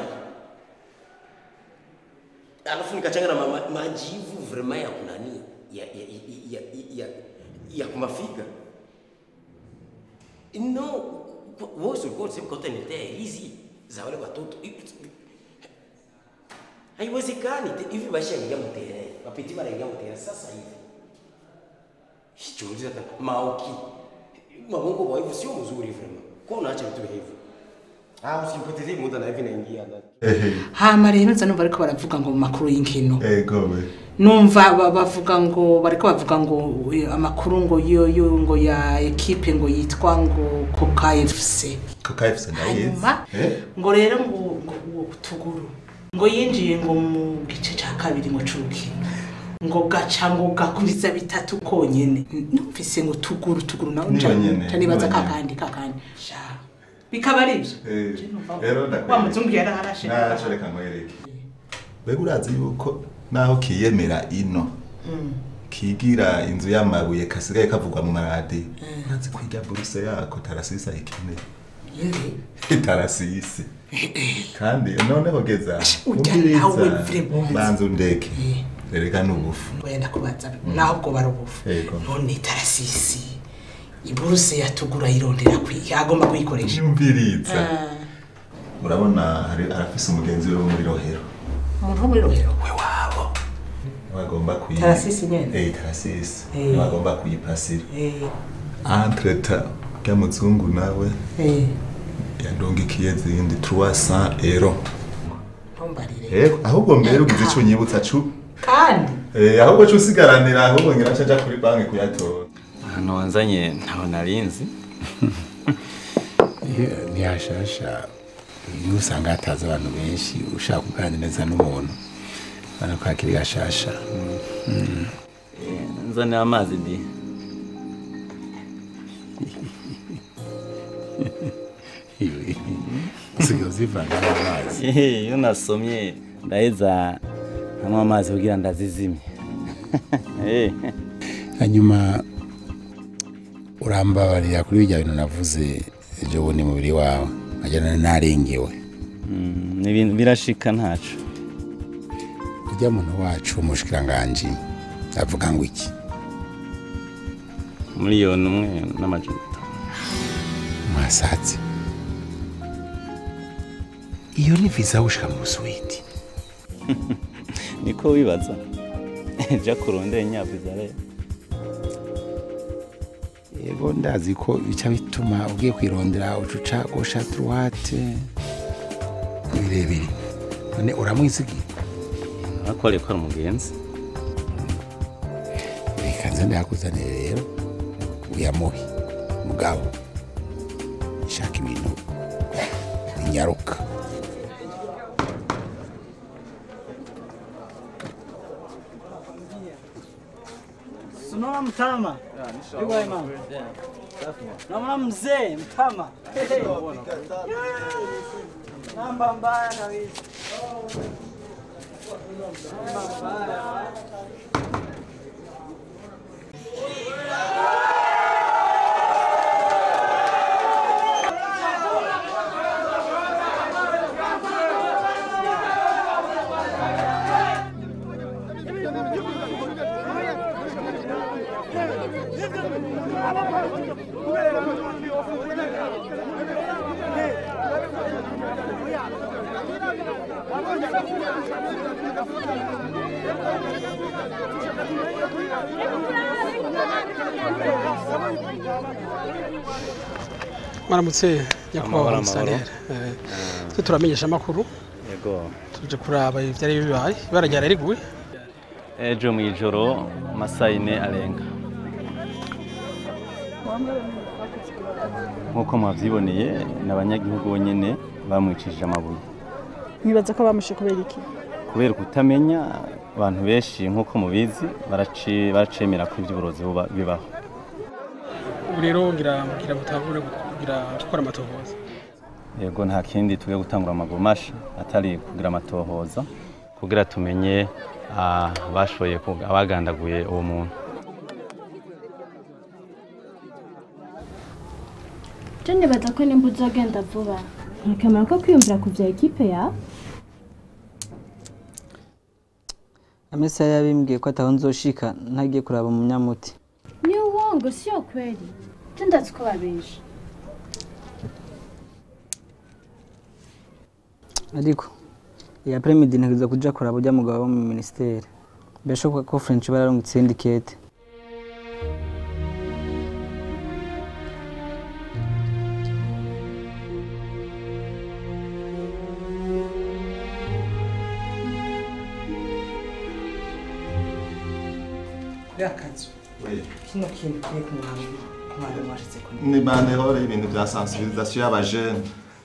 alafu nikachanga na ma, ma, majivu vraiment ya kunani ya ya ya, ya, ya, ya kumafiga no wewe ulikuwa unasema kwa utaniletea hizi za wale watoto haiwezekani hivi maisha yaingia mtere mapiti mara mtere sasa hivi Chunguza hata maoki mamungu kwa hivyo sio mzuri vraiment. Kwa unaacha vitu hivyo. Ah, usimpotezee muda na hivi naingia ndani. hama rero nza numva ariko baravuga ngo mu makuru y'inkino Ego we. numva ba- bavuga ngo bariko bavuga ngo eh, amakuru ngo yo yo ngo ya ekipe ngo yitwa ngo Coca FC Coca FC ndayizi. hanyuma Eh? ngo rero ngo ngo uwo tuguru ngo yinjiye ngo mu gice ca kabiri ngo c'urukino ngo gaca ngo gakuriza bitatu konyene numvise ngo tuguru tuguru nawe Niyo nca nyene, nca nibaza niyo nyene. kakandi kakandi sha bikaba ari ivyo Eh, Rero wa ndakwereka. muzungu yaraharashe Naco reka nkwereke. Mbega urazi yuko naho kiyemera ino kigira inzu y'amabuye kasigaye kavugwa mu maradi ntazi kwiga buruse yako tarasisi ayikeneye tarasisi kandi noneho geza urya nawe umviriza vraiment. banza undeke rereka n'ubufu wenda kubaza naho ubwo barubufu Yego. none tarasisi iburuse yatugura yirondera kwiga agomba kuyikoresha Nyumviriza. Ah, urabona hari arafise umugenzi we wo muri rohero umuntu wo muri rohero we wabo bagomba kuyi Tarasisi nyene? eh tarasisi Eh. bagomba kuyipasira Eh, entre ta ya muzungu nawe eh, yandungikiye zindi 300 euro ntumbarire. eh ahubwo mbere ugize ico nyibutsa cu kandi eh ahubwo co usigaranira ahubwo ngira nca nja kuri banki kuyatora ahantu wanzanye ntaho narinzi ntihashasha iyo usanga hataza abantu benshi ushaka kuganira neza n'umuntu ubona ko hakiri gashasha Mm. nzanira amazi di Iwe, usigaye uzivanga n'amazi Ehe, iyo nasomye ndaheza nkanywa amazi kugira ndazizimye Eh. hanyuma urambabarira kuri bijya bintu navuze ejo bundi mubiri wawe nkajyana narengewe Mm, ni ibintu birashika ntaco ujya muntu wacu umushikiranganji avuga ngo iki miliyoni umwe n'amajana atanu mwasatse iyo ni viza gushika mu busuwiti niko wibaza ja kurondera inyaviza rero yego ndazi ko bica bituma ugiye kwirondera ucuca gosha truwate birebire none uramwizigiye arakore ko ari umugenzi reka nze ndayakuzanire rero uyamuhe mugabo shaka ibintu binyaruka Unaona mtama? Yuko hai mama. Naona mzee mtama. Namba mbaya kabisa. Namba mbaya. mwaramutse nyakubahwa Amahoro, musantere amahoro. twe turamenyesha amakuru yego tuje kuraba ivyari bibaye ibara ryari riguye ejo mu ijoro amasaha ine arenga nk'uko mwabyiboneye ni abanyagihugu bonyine bamwicishije amabuye nkibaza ko bamushe kubera iki kubera kutamenya abantu benshi nk'uko mubizi baraci- baracemera ko iby'uburozi buba- bibaho ubu rero ngira ngira mutangure kugira gukora amatohoza yego nta kindi tugiye gutangura amaguru masha atari kugira amatohoza kugira tumenye ah, abashoboye kug- abagandaguye uwo muntu Je nibaza ko nimba uzogenda vuba ntakamaro ko kwiyumvira ku bya ekipe yawe Amesa yabimbwiye ko ataho nzoshika ntagiye kuraba umunyamuti. ni uwongo sio kweli je ndazi ko babesha Ariko iyi apremidi ntegereza kuja kuraba ujya mugabo wo mu ministeri. Birashoboka ko French bararungitse iyindi kete. yakazu kino kintu kiye kumwami kumwami washize ko ni bandehore y'ibintu bya sensibilisation y'abajene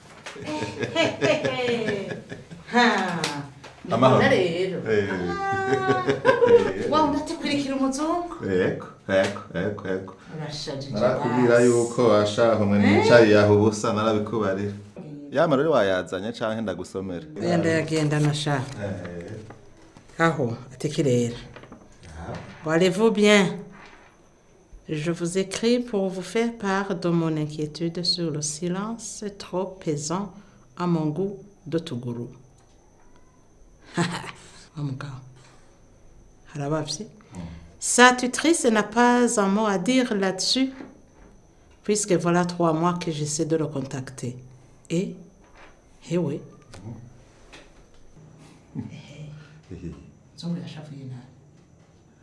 ha Amahoro. Mbona rero Eh. wa undatekurikira umuzungu Eko, eko, eko, eko. urashajije Narakubwira basi. yuko washaho mwe nicaye aho ubusa narabikubarira. Yamara rero wayazanye canke ndagusomera. oya ndayagenda nashaka aho atekirera Allez-vous bien Je vous écris pour vous faire part de mon inquiétude sur le silence trop pesant à mon goût de Tuguru. wa mugabo harabavye sa tutrice n'a pas un mot à dire là-dessus puisque voilà trois mois que j'essaie de le contacter et eh oui zungu yashavuye nabi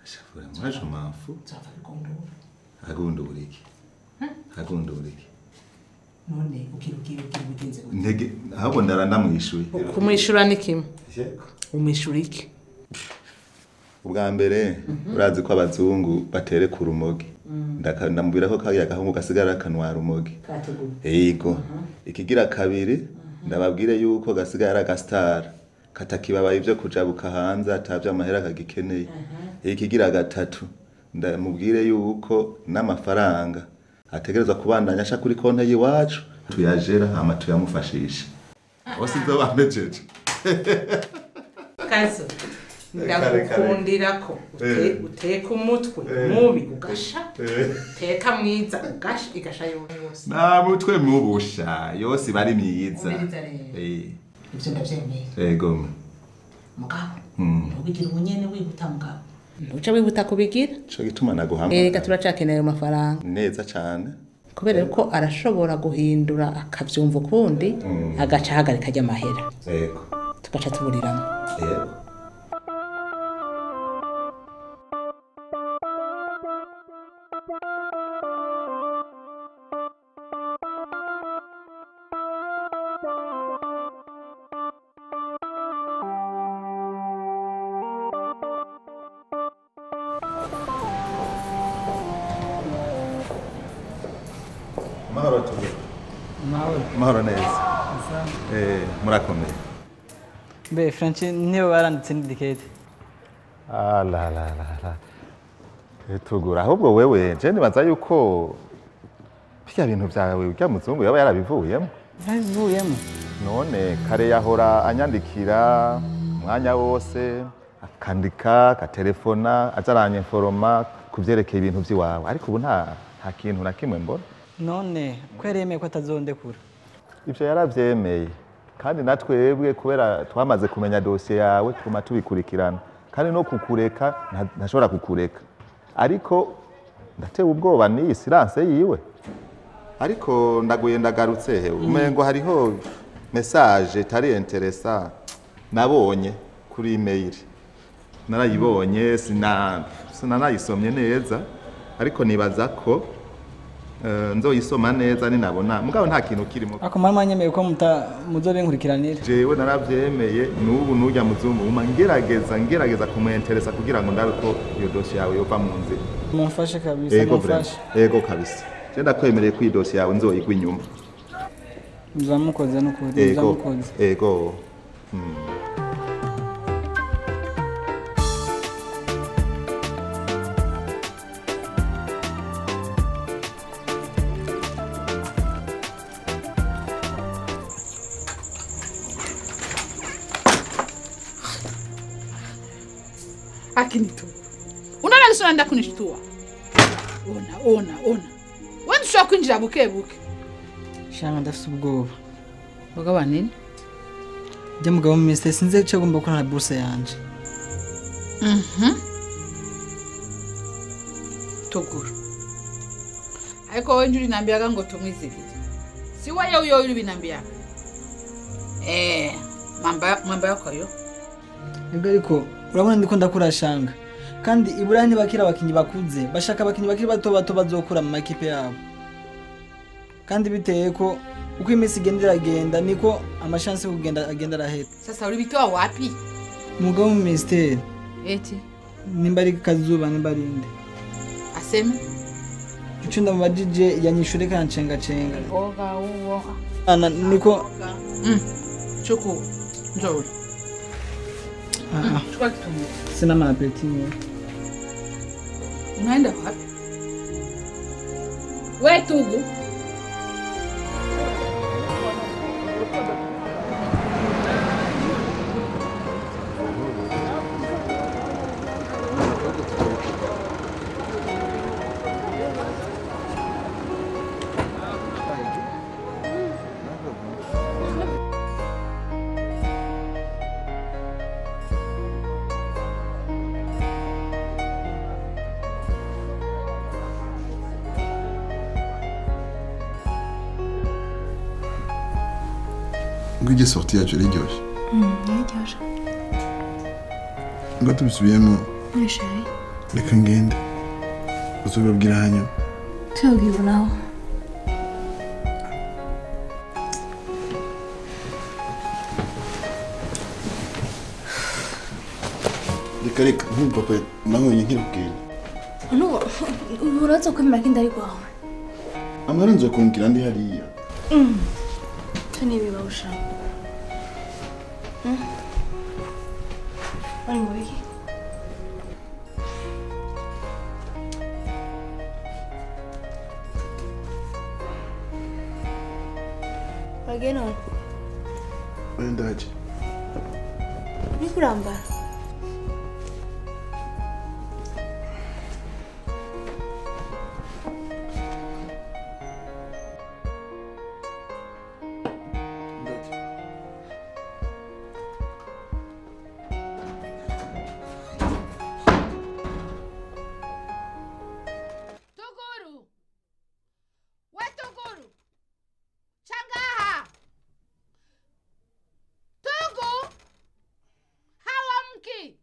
Vraiment, moi je m'en fous. Agundura iki? Agundura iki? none ugira ugira ugira ubigenze gute Ntege ahubwo ndara ndamwishuye. kumwishyura ni kimwe umwishyura iki Ubwa mbere urazi ko abazungu batere ku rumogi. Ndaka- Ndamubwira ko kariya gahungu gasigara kanwa rumogi. Yego. Ikigira kabiri ndababwire yuko gasigara agasitara katakibabaye ibyo kujabuka hanze atavyo amahera kagikeneye. Ikigira gatatu ndamubwire yuko n'amafaranga ategerezwa kubandanya asha kuri konte y'iwacu tuyajera hama tuyamufashisha. Bose ibyo bamejeje. kazo ndagukundira ko ute- uteka umutwe mubi ugasha uteka mwiza ugasha igasha yose nta mutwe mubusha yose iba ari myiza Umiriza rero. Eh, ibyo ndabyemeye yego mugabo Mm. ntubigira umunyene wihuta mugabo ntuca wihuta kubigira co gituma naguhamagara erega turacakeneye ayo mafaranga neza cane kubera ko arashobora guhindura akabyumva ukundi agaca ahagarika ajya amahera yego tugaca tuburiramo yego mahoro tuge mahoro mahoro neza eh murakomeye mbe franci niyo baranditse n'idikete ah la la la la tugura ahubwo wewe je nibaza yuko bya bintu byawe urya muzungu yaba yarabivuyemo ntabivuyemo none kare yahora anyandikira umwanya wose akandika akatelefona aza aranyeforoma ku byerekeye ibintu by'iwawe ariko ubu nta nta kintu na kimwe mbona none ko yari yemeye ko atazondekura ibyo yarabyemeye kandi na twebwe kubera twamaze kumenya dosiye yawe tuguma tubikurikirana kandi no kukureka nta- ntashobora kukureka ariko ndatewe ubwoba n'iyi siranse yiwe ariko ndaguye ndagarutse he umengo hariho mesaje itari interesa nabonye kuri imeyili narayibonye sina sinanayisomye neza ariko nibaza ko eh, nzoyisoma neza ninabona mugabo nta kintu kirimo ako mara mwanyemeye ko muta muzobinkurikiranira jewe naravyemeye n'ubu n'urya muzungu uma ngerageza ngerageza kumuenteresa kugira ngo ndabe ko iyo dosiye yawe yova mu nzira mumfashe kabisa ego vrema mumfashe ego kabisa je ndakwemereye ko iyi dosiye yawe nzoyigwa inyuma muzamukoze n'ukuri ego muzamukoze ego Mm. akinituka unaona lisona nda kunishtua ona ona ona wewe ntushobora kwinjira buke buke shanga ndafite ubwoba bagaba nini jya mugabo minisitiri sinzi icyo agomba gukora na buruse yanje Mhm. tuguru ariko wewe njuri nambiaga ngo tumwizigire si wewe uyo uri binambiaga eh mamba mamba yako yo nibwo ariko urabona ndiko ndakura shanga kandi iburayi ntibakira abakinnyi bakuze bashaka abakinnyi bakiri bato bato bazokura mu makipe yabo kandi biteye ko uko iminsi igenda iragenda niko amashansi yo kugenda agenda arahera sasa ulibitoa wapi umugabo mu minisiteri eti nimba ari kazuba nimba ari inde aseme ico ndamubajije yanyishure kancengacenga oga uwo ana niko mm. chuku nzuri ah, chukua kitungu sina maapeti mwe unaenda wapi we tugu ngo ijye sorti yacu iryoshye yaryoshye ngo tubisubiyemo muri sheri reka ngende uzobabwira hanyuma tuyabwira nawe reka reka nk'ubu papa nabonye nkirubwira nubu uraza kwemera ko indari rwawe amara nzo kumbwira ndi hariya cyo ni ibibaho ushaka bari mu biki wagiye none oya ndaje uri kurambara Tuguru! We Tuguru! Changaha! Tugu! Hawamki!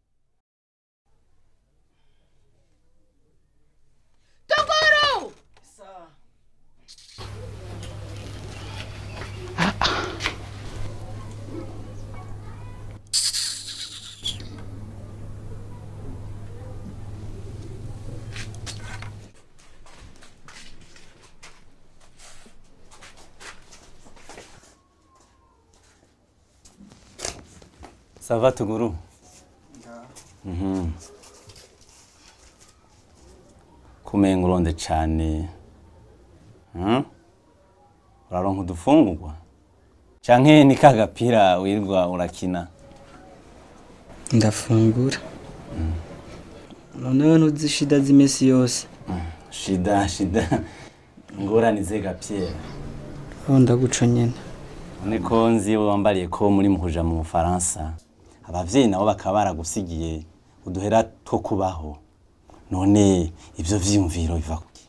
Tuguru! sava tuguru Mhm. kumenga uronde cane Hmm? uraronka udufungurwa canke ni ka gapira wirirwa urakina ndafungura noneho ntuzi shida z'iminsi yose shida shida ingorane ze gapyera aho ndaguca nyene niko nzi wambariye ko muri mu kuja mu bufaransa abavyeyi nabo bakaba baragusigiye uduhera two kubaho none ivyo vyiyumviro biva kuki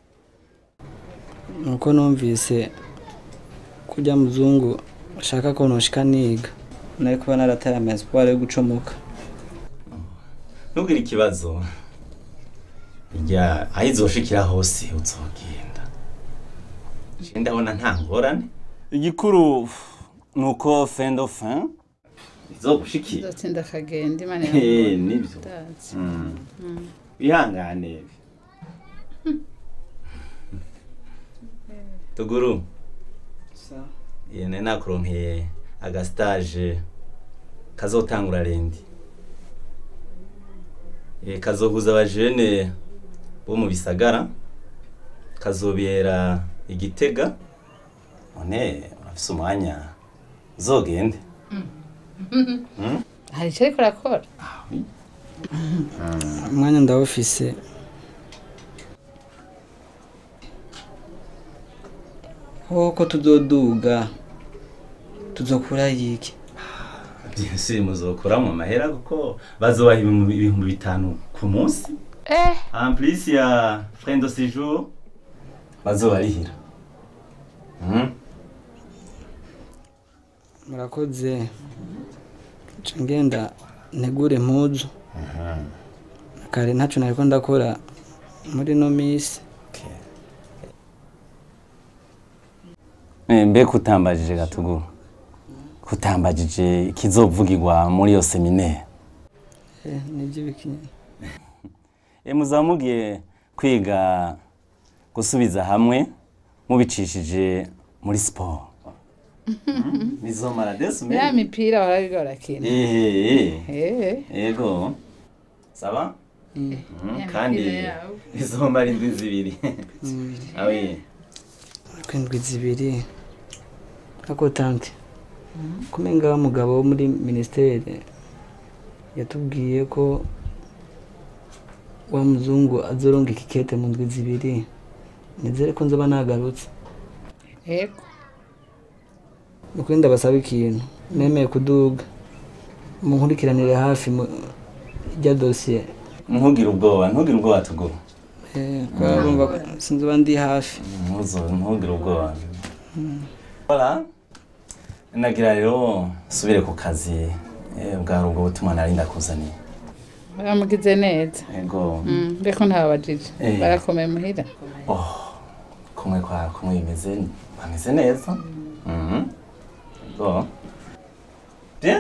nuko numvise kurya muzungu ashaka ko noshika niga nari kuba narataye amasiporo yo gucomoka ntugire ikibazo rya aho izoshikira hose uzogenda je ndabona nta ngorane igikuru ni uko fin do fin izogushikira Nzotsinda akagenda imana Eh, iramubona. nibyo Ndazi. Mm. Mm. wihangane tuguru yene nakuronkeye agastage kazotangura rendi Eh, kazohuza abajene bo mu bisagara kazobera igitega none urafise umwanya uzogende Mm? hari icyo ariko arakora umwanya ndawufise koko tuzoduga tuzokura yiki byinshi muzokora mu mahera kuko bazobaha ibihumbi ibihumbi bitanu ku munsi eh en plus ya frais de séjour bazobarihira Mhm. murakoze nca ngenda ntegure impuzu kare ntaco nariko ndakora muri no misi Eh, mbe kutambajije gatuguru kutambajije ikizovugirwa muri iyo seminaire Eh, nivyo bikinyene e muzaba mugiye kwiga gusubiza hamwe mubicishije muri siporo bizomara des ya semaines mipira warabiga barakina Eh, Eh. yego saba Mhm, Ya kandi mipira yawe. bizomara indwi zibiri awi kwindwi zibiri ako tante kumenga wa mugabo wo muri ministere yatubwiye ko wa muzungu azoronga ikikete mu ndwi zibiri nizere ko nzoba nagarutse yego nukuri ndabasaba ikintu nemeye kuduga munkurikiranire hafi mu rya dosiye ntugire ubwoba ntugire ubwoba tuguru Eh, kubera urumva ko sinzoba ndi hafi Ntuzo- ntugire ubwoba Voilà. nagira rero nsubire ku kazi eh, bwari ubwo butumwa nari ndakuzaniye baramugize neza ego Mm, mbeko ntababajije Eh. barakomeye muhira oh kumwe kwa kumwe bimeze bameze neza mhm ego bien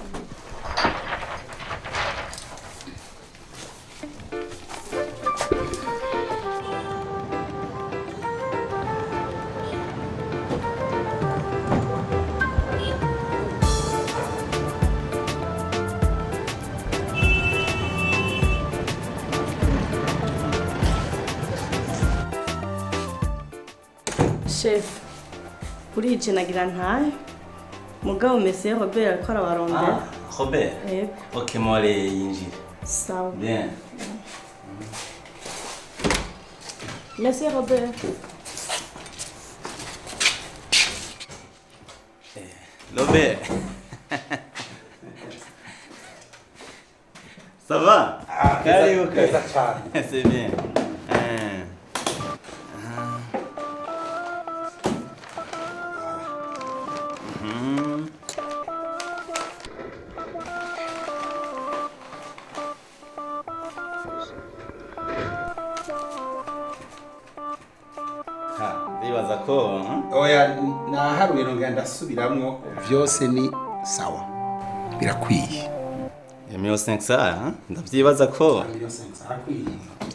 shefu urije nagira ntahe mugabo mesiye robert ariko arabarondera ah Robert Yego. ok more yinjire sawa bien mesiye robert Robert Ça va Ah, Karibu, neza karibu. cyane. C'est bien. Hein. Ah. Mhm. Ha, ndibaza ko hmm? oya naharuye nongera ndasubiramwo byose ni sawa birakwiye Emilio 5 saa hein? ndavyibaza ko arakwiye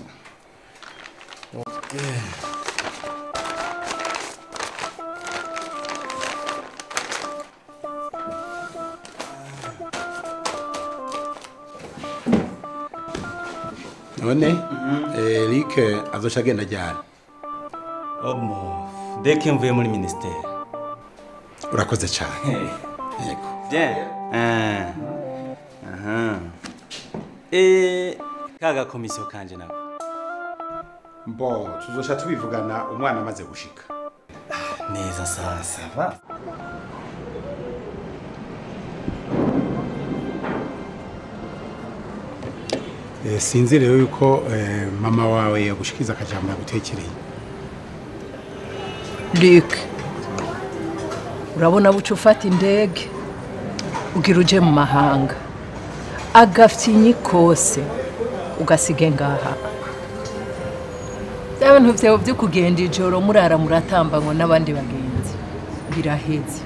none Eric azoca agenda ajyana omo deke mvuye muri ministère urakoze cyane yego bien Ah. aha eh kaga komisiyo kanje nako mbo tuzoca tubivugana umwana amaze gushika neza sasa va Eh, sinzi rero yuko eh, mama wawe yagushikiza akajambo yagutekereye Luc urabona buca ufata indege ugira uje mu mahanga agafyinyi kose ugasige ngaha bya bintu vyawe vyo kugenda ijoro murara muratambanywa n'abandi bagenzi biraheze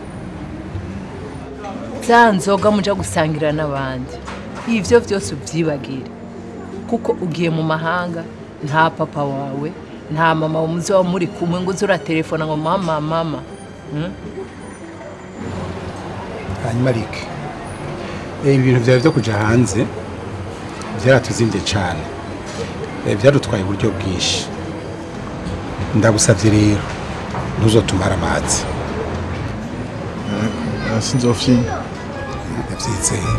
za nzoga muja gusangira n'abandi ivyo vyose uvyibagire kuko ugiye mu mahanga nta papa wawe nta mama umuzi wa muri kumwe ngo uze uratelefona ngo mama mama Hmm? hanyuma Rick eh, ibintu byawe byo kuja hanze byaratuzimvye cyane Eh, byadutwaye uburyo bwinshi ndagusavye rero ntuzotumara amazi sinzofyina ndavyizeye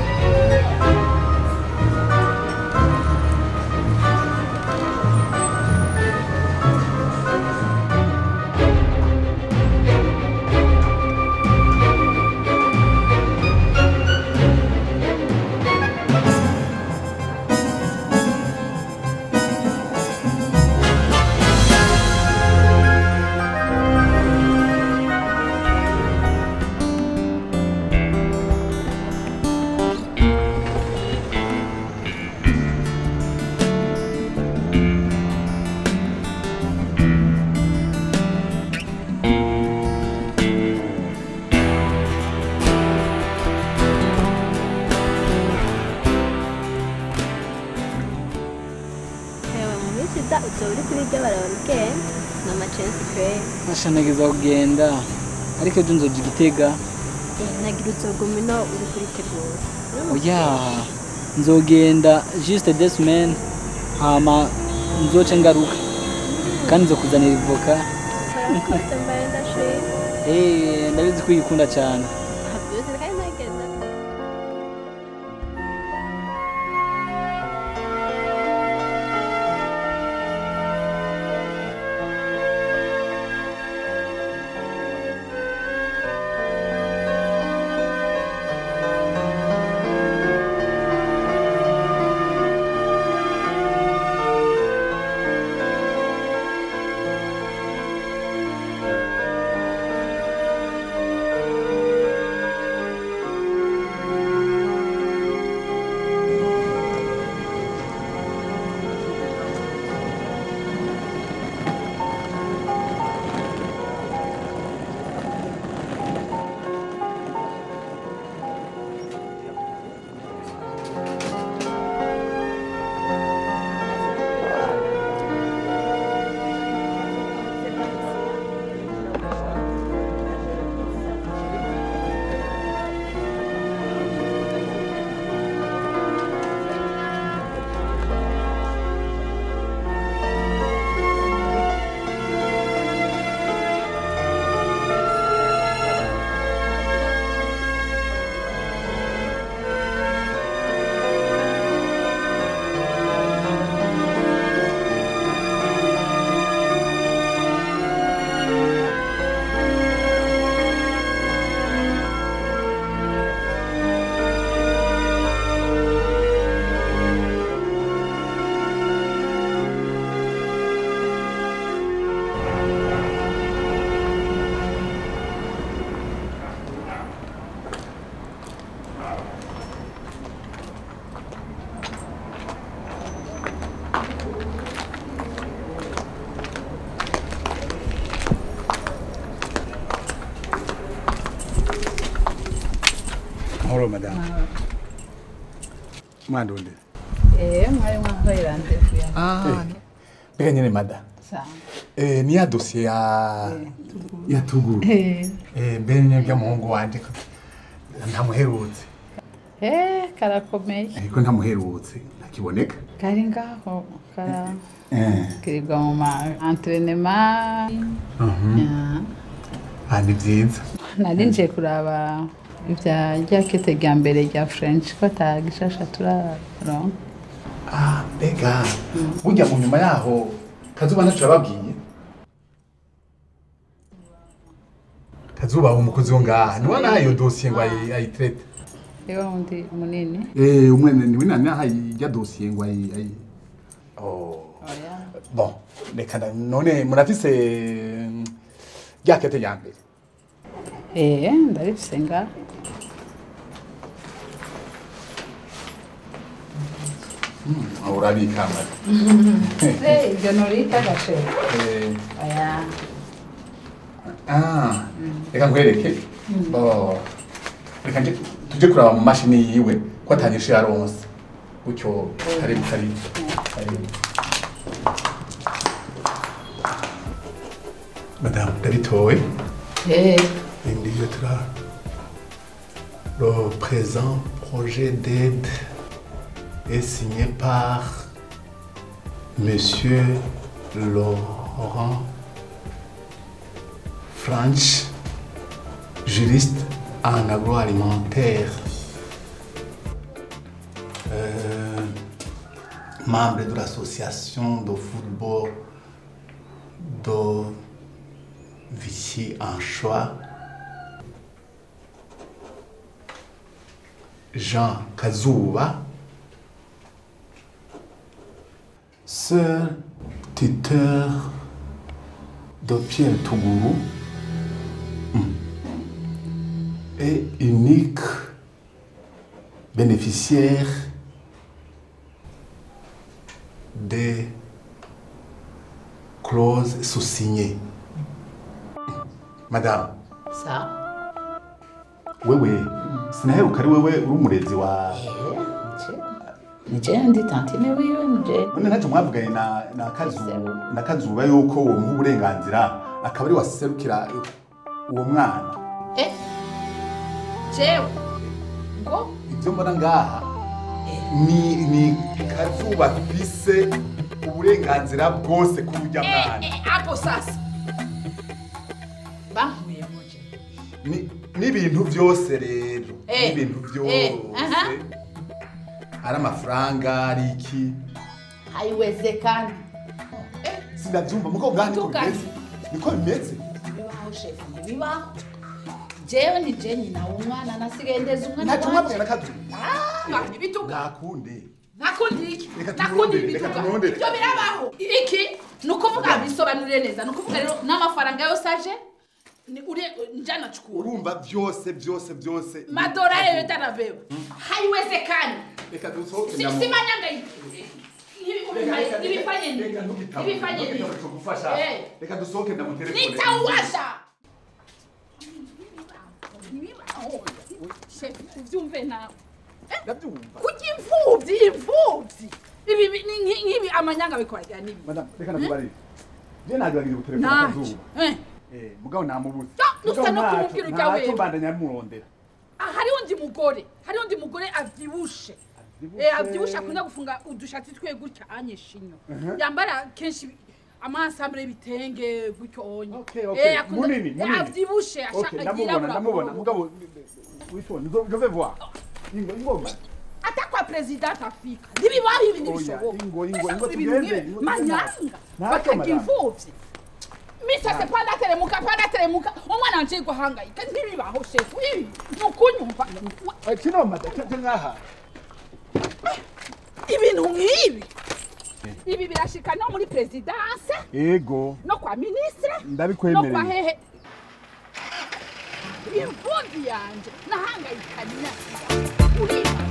Ewe mu minsi iza uzoba uri kuri iryo barabara ugenda ni amacensi kweri nashanageza kugenda ariko ejo nzoja igitega Eh, nagira uzoguma ino uri kuritegura oya nzogenda juste des semaines hama nzoce ngaruka kandi nzokuzanira ivoka urakoze mbaye ndashima Eh, ndabizi ko uyikunda cyane byose kandi nagenda Eh mahoro madamu mwandonde Eh, mwari mwahoye randevu ya. Ah. mbega nyene mada Sawa. Eh, ni ya dosiye ya ya tuguru Eh. Eh, mbere nyene by'umuhungu wanje ko ntamuherutse Eh, karakomeye. ariko ntamuherutse ntakiboneka Kari ngaho kara Eh. kirirwa mu ma entraînement. Mhm. Ya. ah ni byiza Nari nje kuraba ibya rya kete rya mbere rya French ko atagishasha turaronka. ah mbega burya mu nyuma yaho kazuba ntaco yababwiye kazuba umukozi wo ngaha niwe nahaye iyo dosiye ngo ayi- ayitrete Ewa undi munini. Eh, umwene niwe nahaye ijya dosiye ngo ayi ayi oh bon reka nda- none murafise mm, rya kete rya mbere Eh, ndarifise ngaho. Mm, urabika mara Eh, ibyo norita gashe. Eh, Aya. ah reka nkwereke Mm. Oh, reka nje tuje kuraba mu mashini yiwe ko atanyishe yaronse gutyo karibu karibu karibu madamu ndabitowe Eh. Individu Le présent projet d'aide est signé par Monsieur Laurent Franch, juriste en agroalimentaire, euh, membre de l'association de football de Vichy en choix. Jean Kazuba, seul tuteur de Pierre Tougourou et unique bénéficiaire des clauses sous-signées. Madame, Sawa. wewe sinaheruka ari wewe uri umurezi wa Nije ndi tantine wiwe nije. none ntacyo mwavuganye na na kazuba na kazuba yuko uwo muha uburenganzira akaba ari waserukira uwo mwana Eh. Jewe. Ngo ibyo mbona ngaha ni ni kazuba afise uburenganzira bwose kuri urya mwana hapo sasa. Bankuye muje. Ni- n'ibintu byose rero Eh, n'ibintu eh, byose aha. ari amafaranga ari iki Haiwezekani. sinabyumva muko ngaha niko Tukanye. bimeze niko bimeze Bibaho shefu ntibibaho. Jewe ni je nyina w'umwana nasigaye ndeza umwana ntacyo mwavuganye na kazuba Ah, ntibituka. nakunde Nakundi iki? Reka Nakundi tumurondere, ibituka. reka tumurondere. Ibyo birabaho. Iki ni ukuvuga bisobanurire neza. Ni ukuvuga rero n'amafaranga yose aje ni uri njana chukua. urumva byose byose byose Madolari yote anabeba. Haiwezekani. reka dusohoke Si ndamu- si manyanga hivi. Hivi nibifanye nini? Nibifanye nini? kugufasha Eh. reka dusohoke ndamutelefone Nitauwasha. Shefu, uvyumve nawe. ndabyumva Kuki imfuvyi, imfuvyi. Ibi bi- ni nki- nk'ibi amanyanga bikorajya n'ibi. madame reka nakubarire je nagerageje gutelefona Ntacyo. kazuba Eh. eh mugabo namubuze nusa Mugabo no ntacyo- kumubwira ujya ntacyo wewe. mbandanya murondera Ah, hariho undi mugore hariho undi mugore avyibushe Eh, avyibushe akunda gufunga udushati twe gutya anyishinyo Mhm. yambara kenshi amasambure y'ibitenge gutyo onye okay Eh, akunda- munini Eh, munini avyibushe okay ashaka ndamubona yirabura ndamubona mugabo witone je vais voir ingo ingoma ata kwa president afika ntibibaho ibi Oya, ntibishoboka ingo, ingo, Mbese ingo ibintu tugende, nk'ibi, ingo manyanga tugende. Ntacyo, bakarya madame. imfuvyi misase panda teremuka panda teremuka umwana wanje guhangayika ntibibaho shefu ibi ni ukunyumva kino mada cyo ngaha ibintu nk'ibi ibi birashika no muri presidence ego no kwa ministre no ndabikwemereye kwa hehe imfuvyi yanje nahangayikanya uriba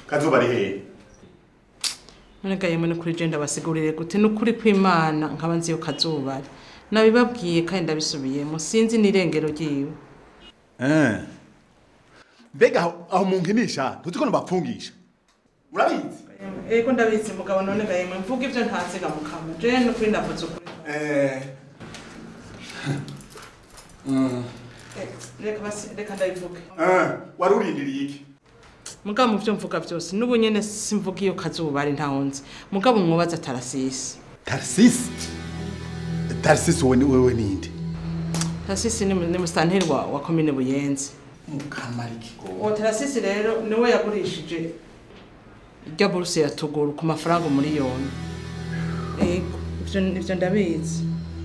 kazuba ari hehe none ga yemwe nukuri je ndabasigurire gute nukuri kw'imana nkaba nzi yo kazuba ari nabibabwiye kandi ndabisubiyemo sinzi n'irengero ryiwe Eh. mbega aho- aho munkinisha ntuzi ko nubapfungisha urabizi ego ndabizi mugabo none ga yemwe mvuga ivyo ntaziga mukama je nukuri ndavuze ukuri reka basi reka ndabivuge wari urindiriye iki mugabo mu byo mvuga byose n'ubu nyene simvuga iyo kazuba ari ntaho nzi mugabo mwobaza tarasisi tarisisi tarisisi wowe ni- wewe ninde tarasisi ni mu- ni musitanteri wa, wa komine buyenzi mukamariki uwo tarasisi rero niwe yagurishije irya buruse ya tuguru ku mafaranga umuriyoni ego ivyo ivyo ndabizi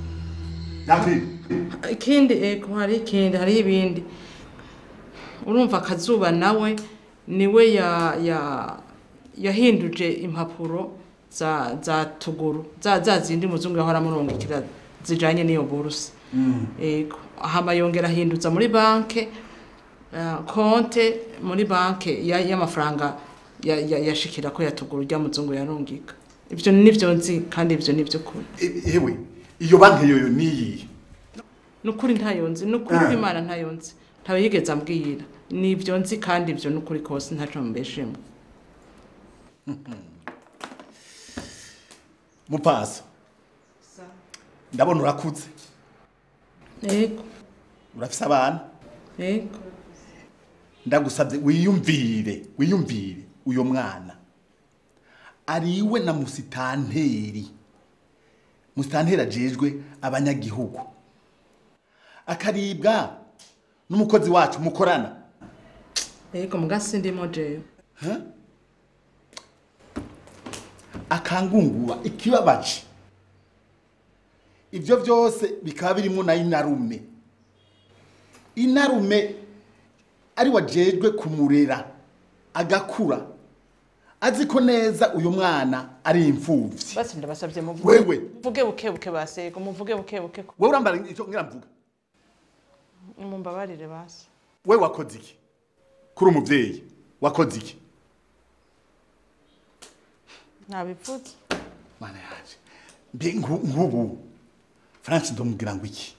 ikindi ego hari ikindi hariho ibindi urumva akazuba nawe niwe ya ya yahinduje impapuro za za tuguru za za zindi muzungu yahora amurungikira zijanye n'iyo buruse ego hama yongera ahinduza muri banke eh, konte muri banke ya- y'amafaranga ya- ya- yashikira ko yatugura urya muzungu yarungika ivyo nivyo nzi kandi ivyo nivyo kuri yewe iyo banki yoyo niyihe nukuri ntayo nzi nukuri Ah. kw'imana ntayo nzi ntawe yigeze ambwira nivyo nzi kandi ivyo nukuri kose ntaco mbeshemo mupaso ndabona urakuze ego urafise abana ego ndagusabye wiyumvire wiyumvire uyo mwana ariwe na musitanteri musitanteri ajejwe abanyagihugu akaribwa n'umukozi wacu mukorana ego mugasi ndimo jewe akangunguba ikibabaje ibyo byose bikaba birimo na inarume inarume ari wajejwe kumurera agakura azi ko neza uyu mwana ari imfuvyi basi ndabasabye muvuge Wewe. muvuge buke buke basego muvuge buke buke wewe urambara icyo ngira mvuga mumbabarire basi we wakoze iki kuri umuvyeyi wakoze iki ntabivuze mana yaje mbe nku- nk'ubu france ndomubwira ngo iki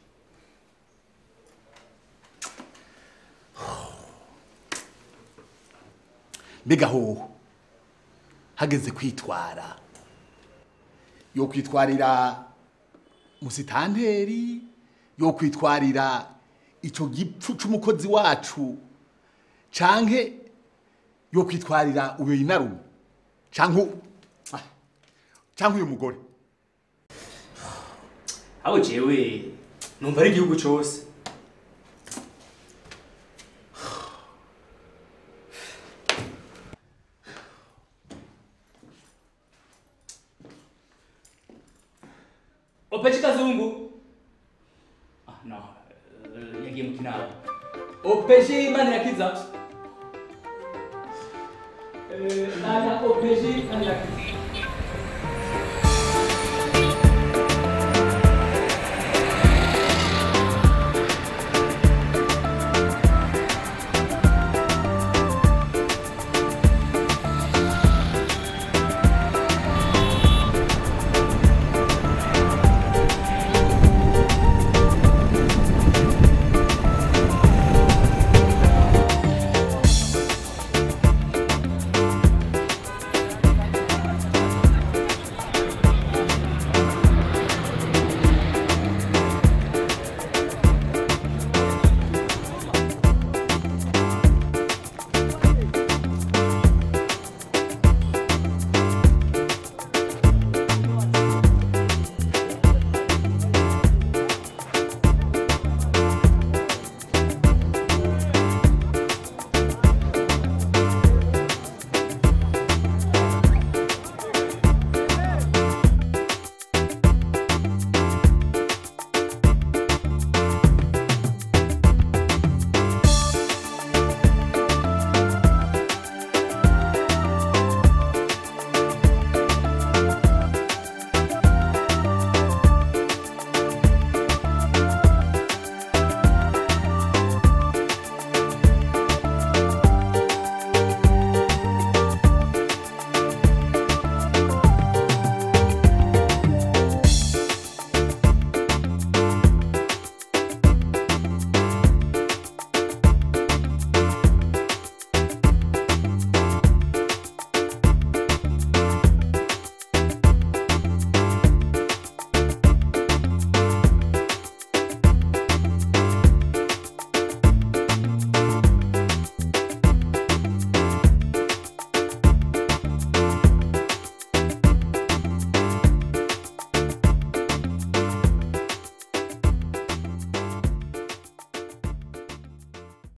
mbega hoho hageze kwitwara yo kwitwarira musitanteri yo kwitwarira ico gipfu c'umukozi wacu canke yo kwitwarira uyo inarume canke u- ah, canke uyu mugore aho jewe numva ari igihugu cyose opechi kazungu ah, no eh, yagiye mu kinama opechi manirakiza Eh, nana opechi manirakiza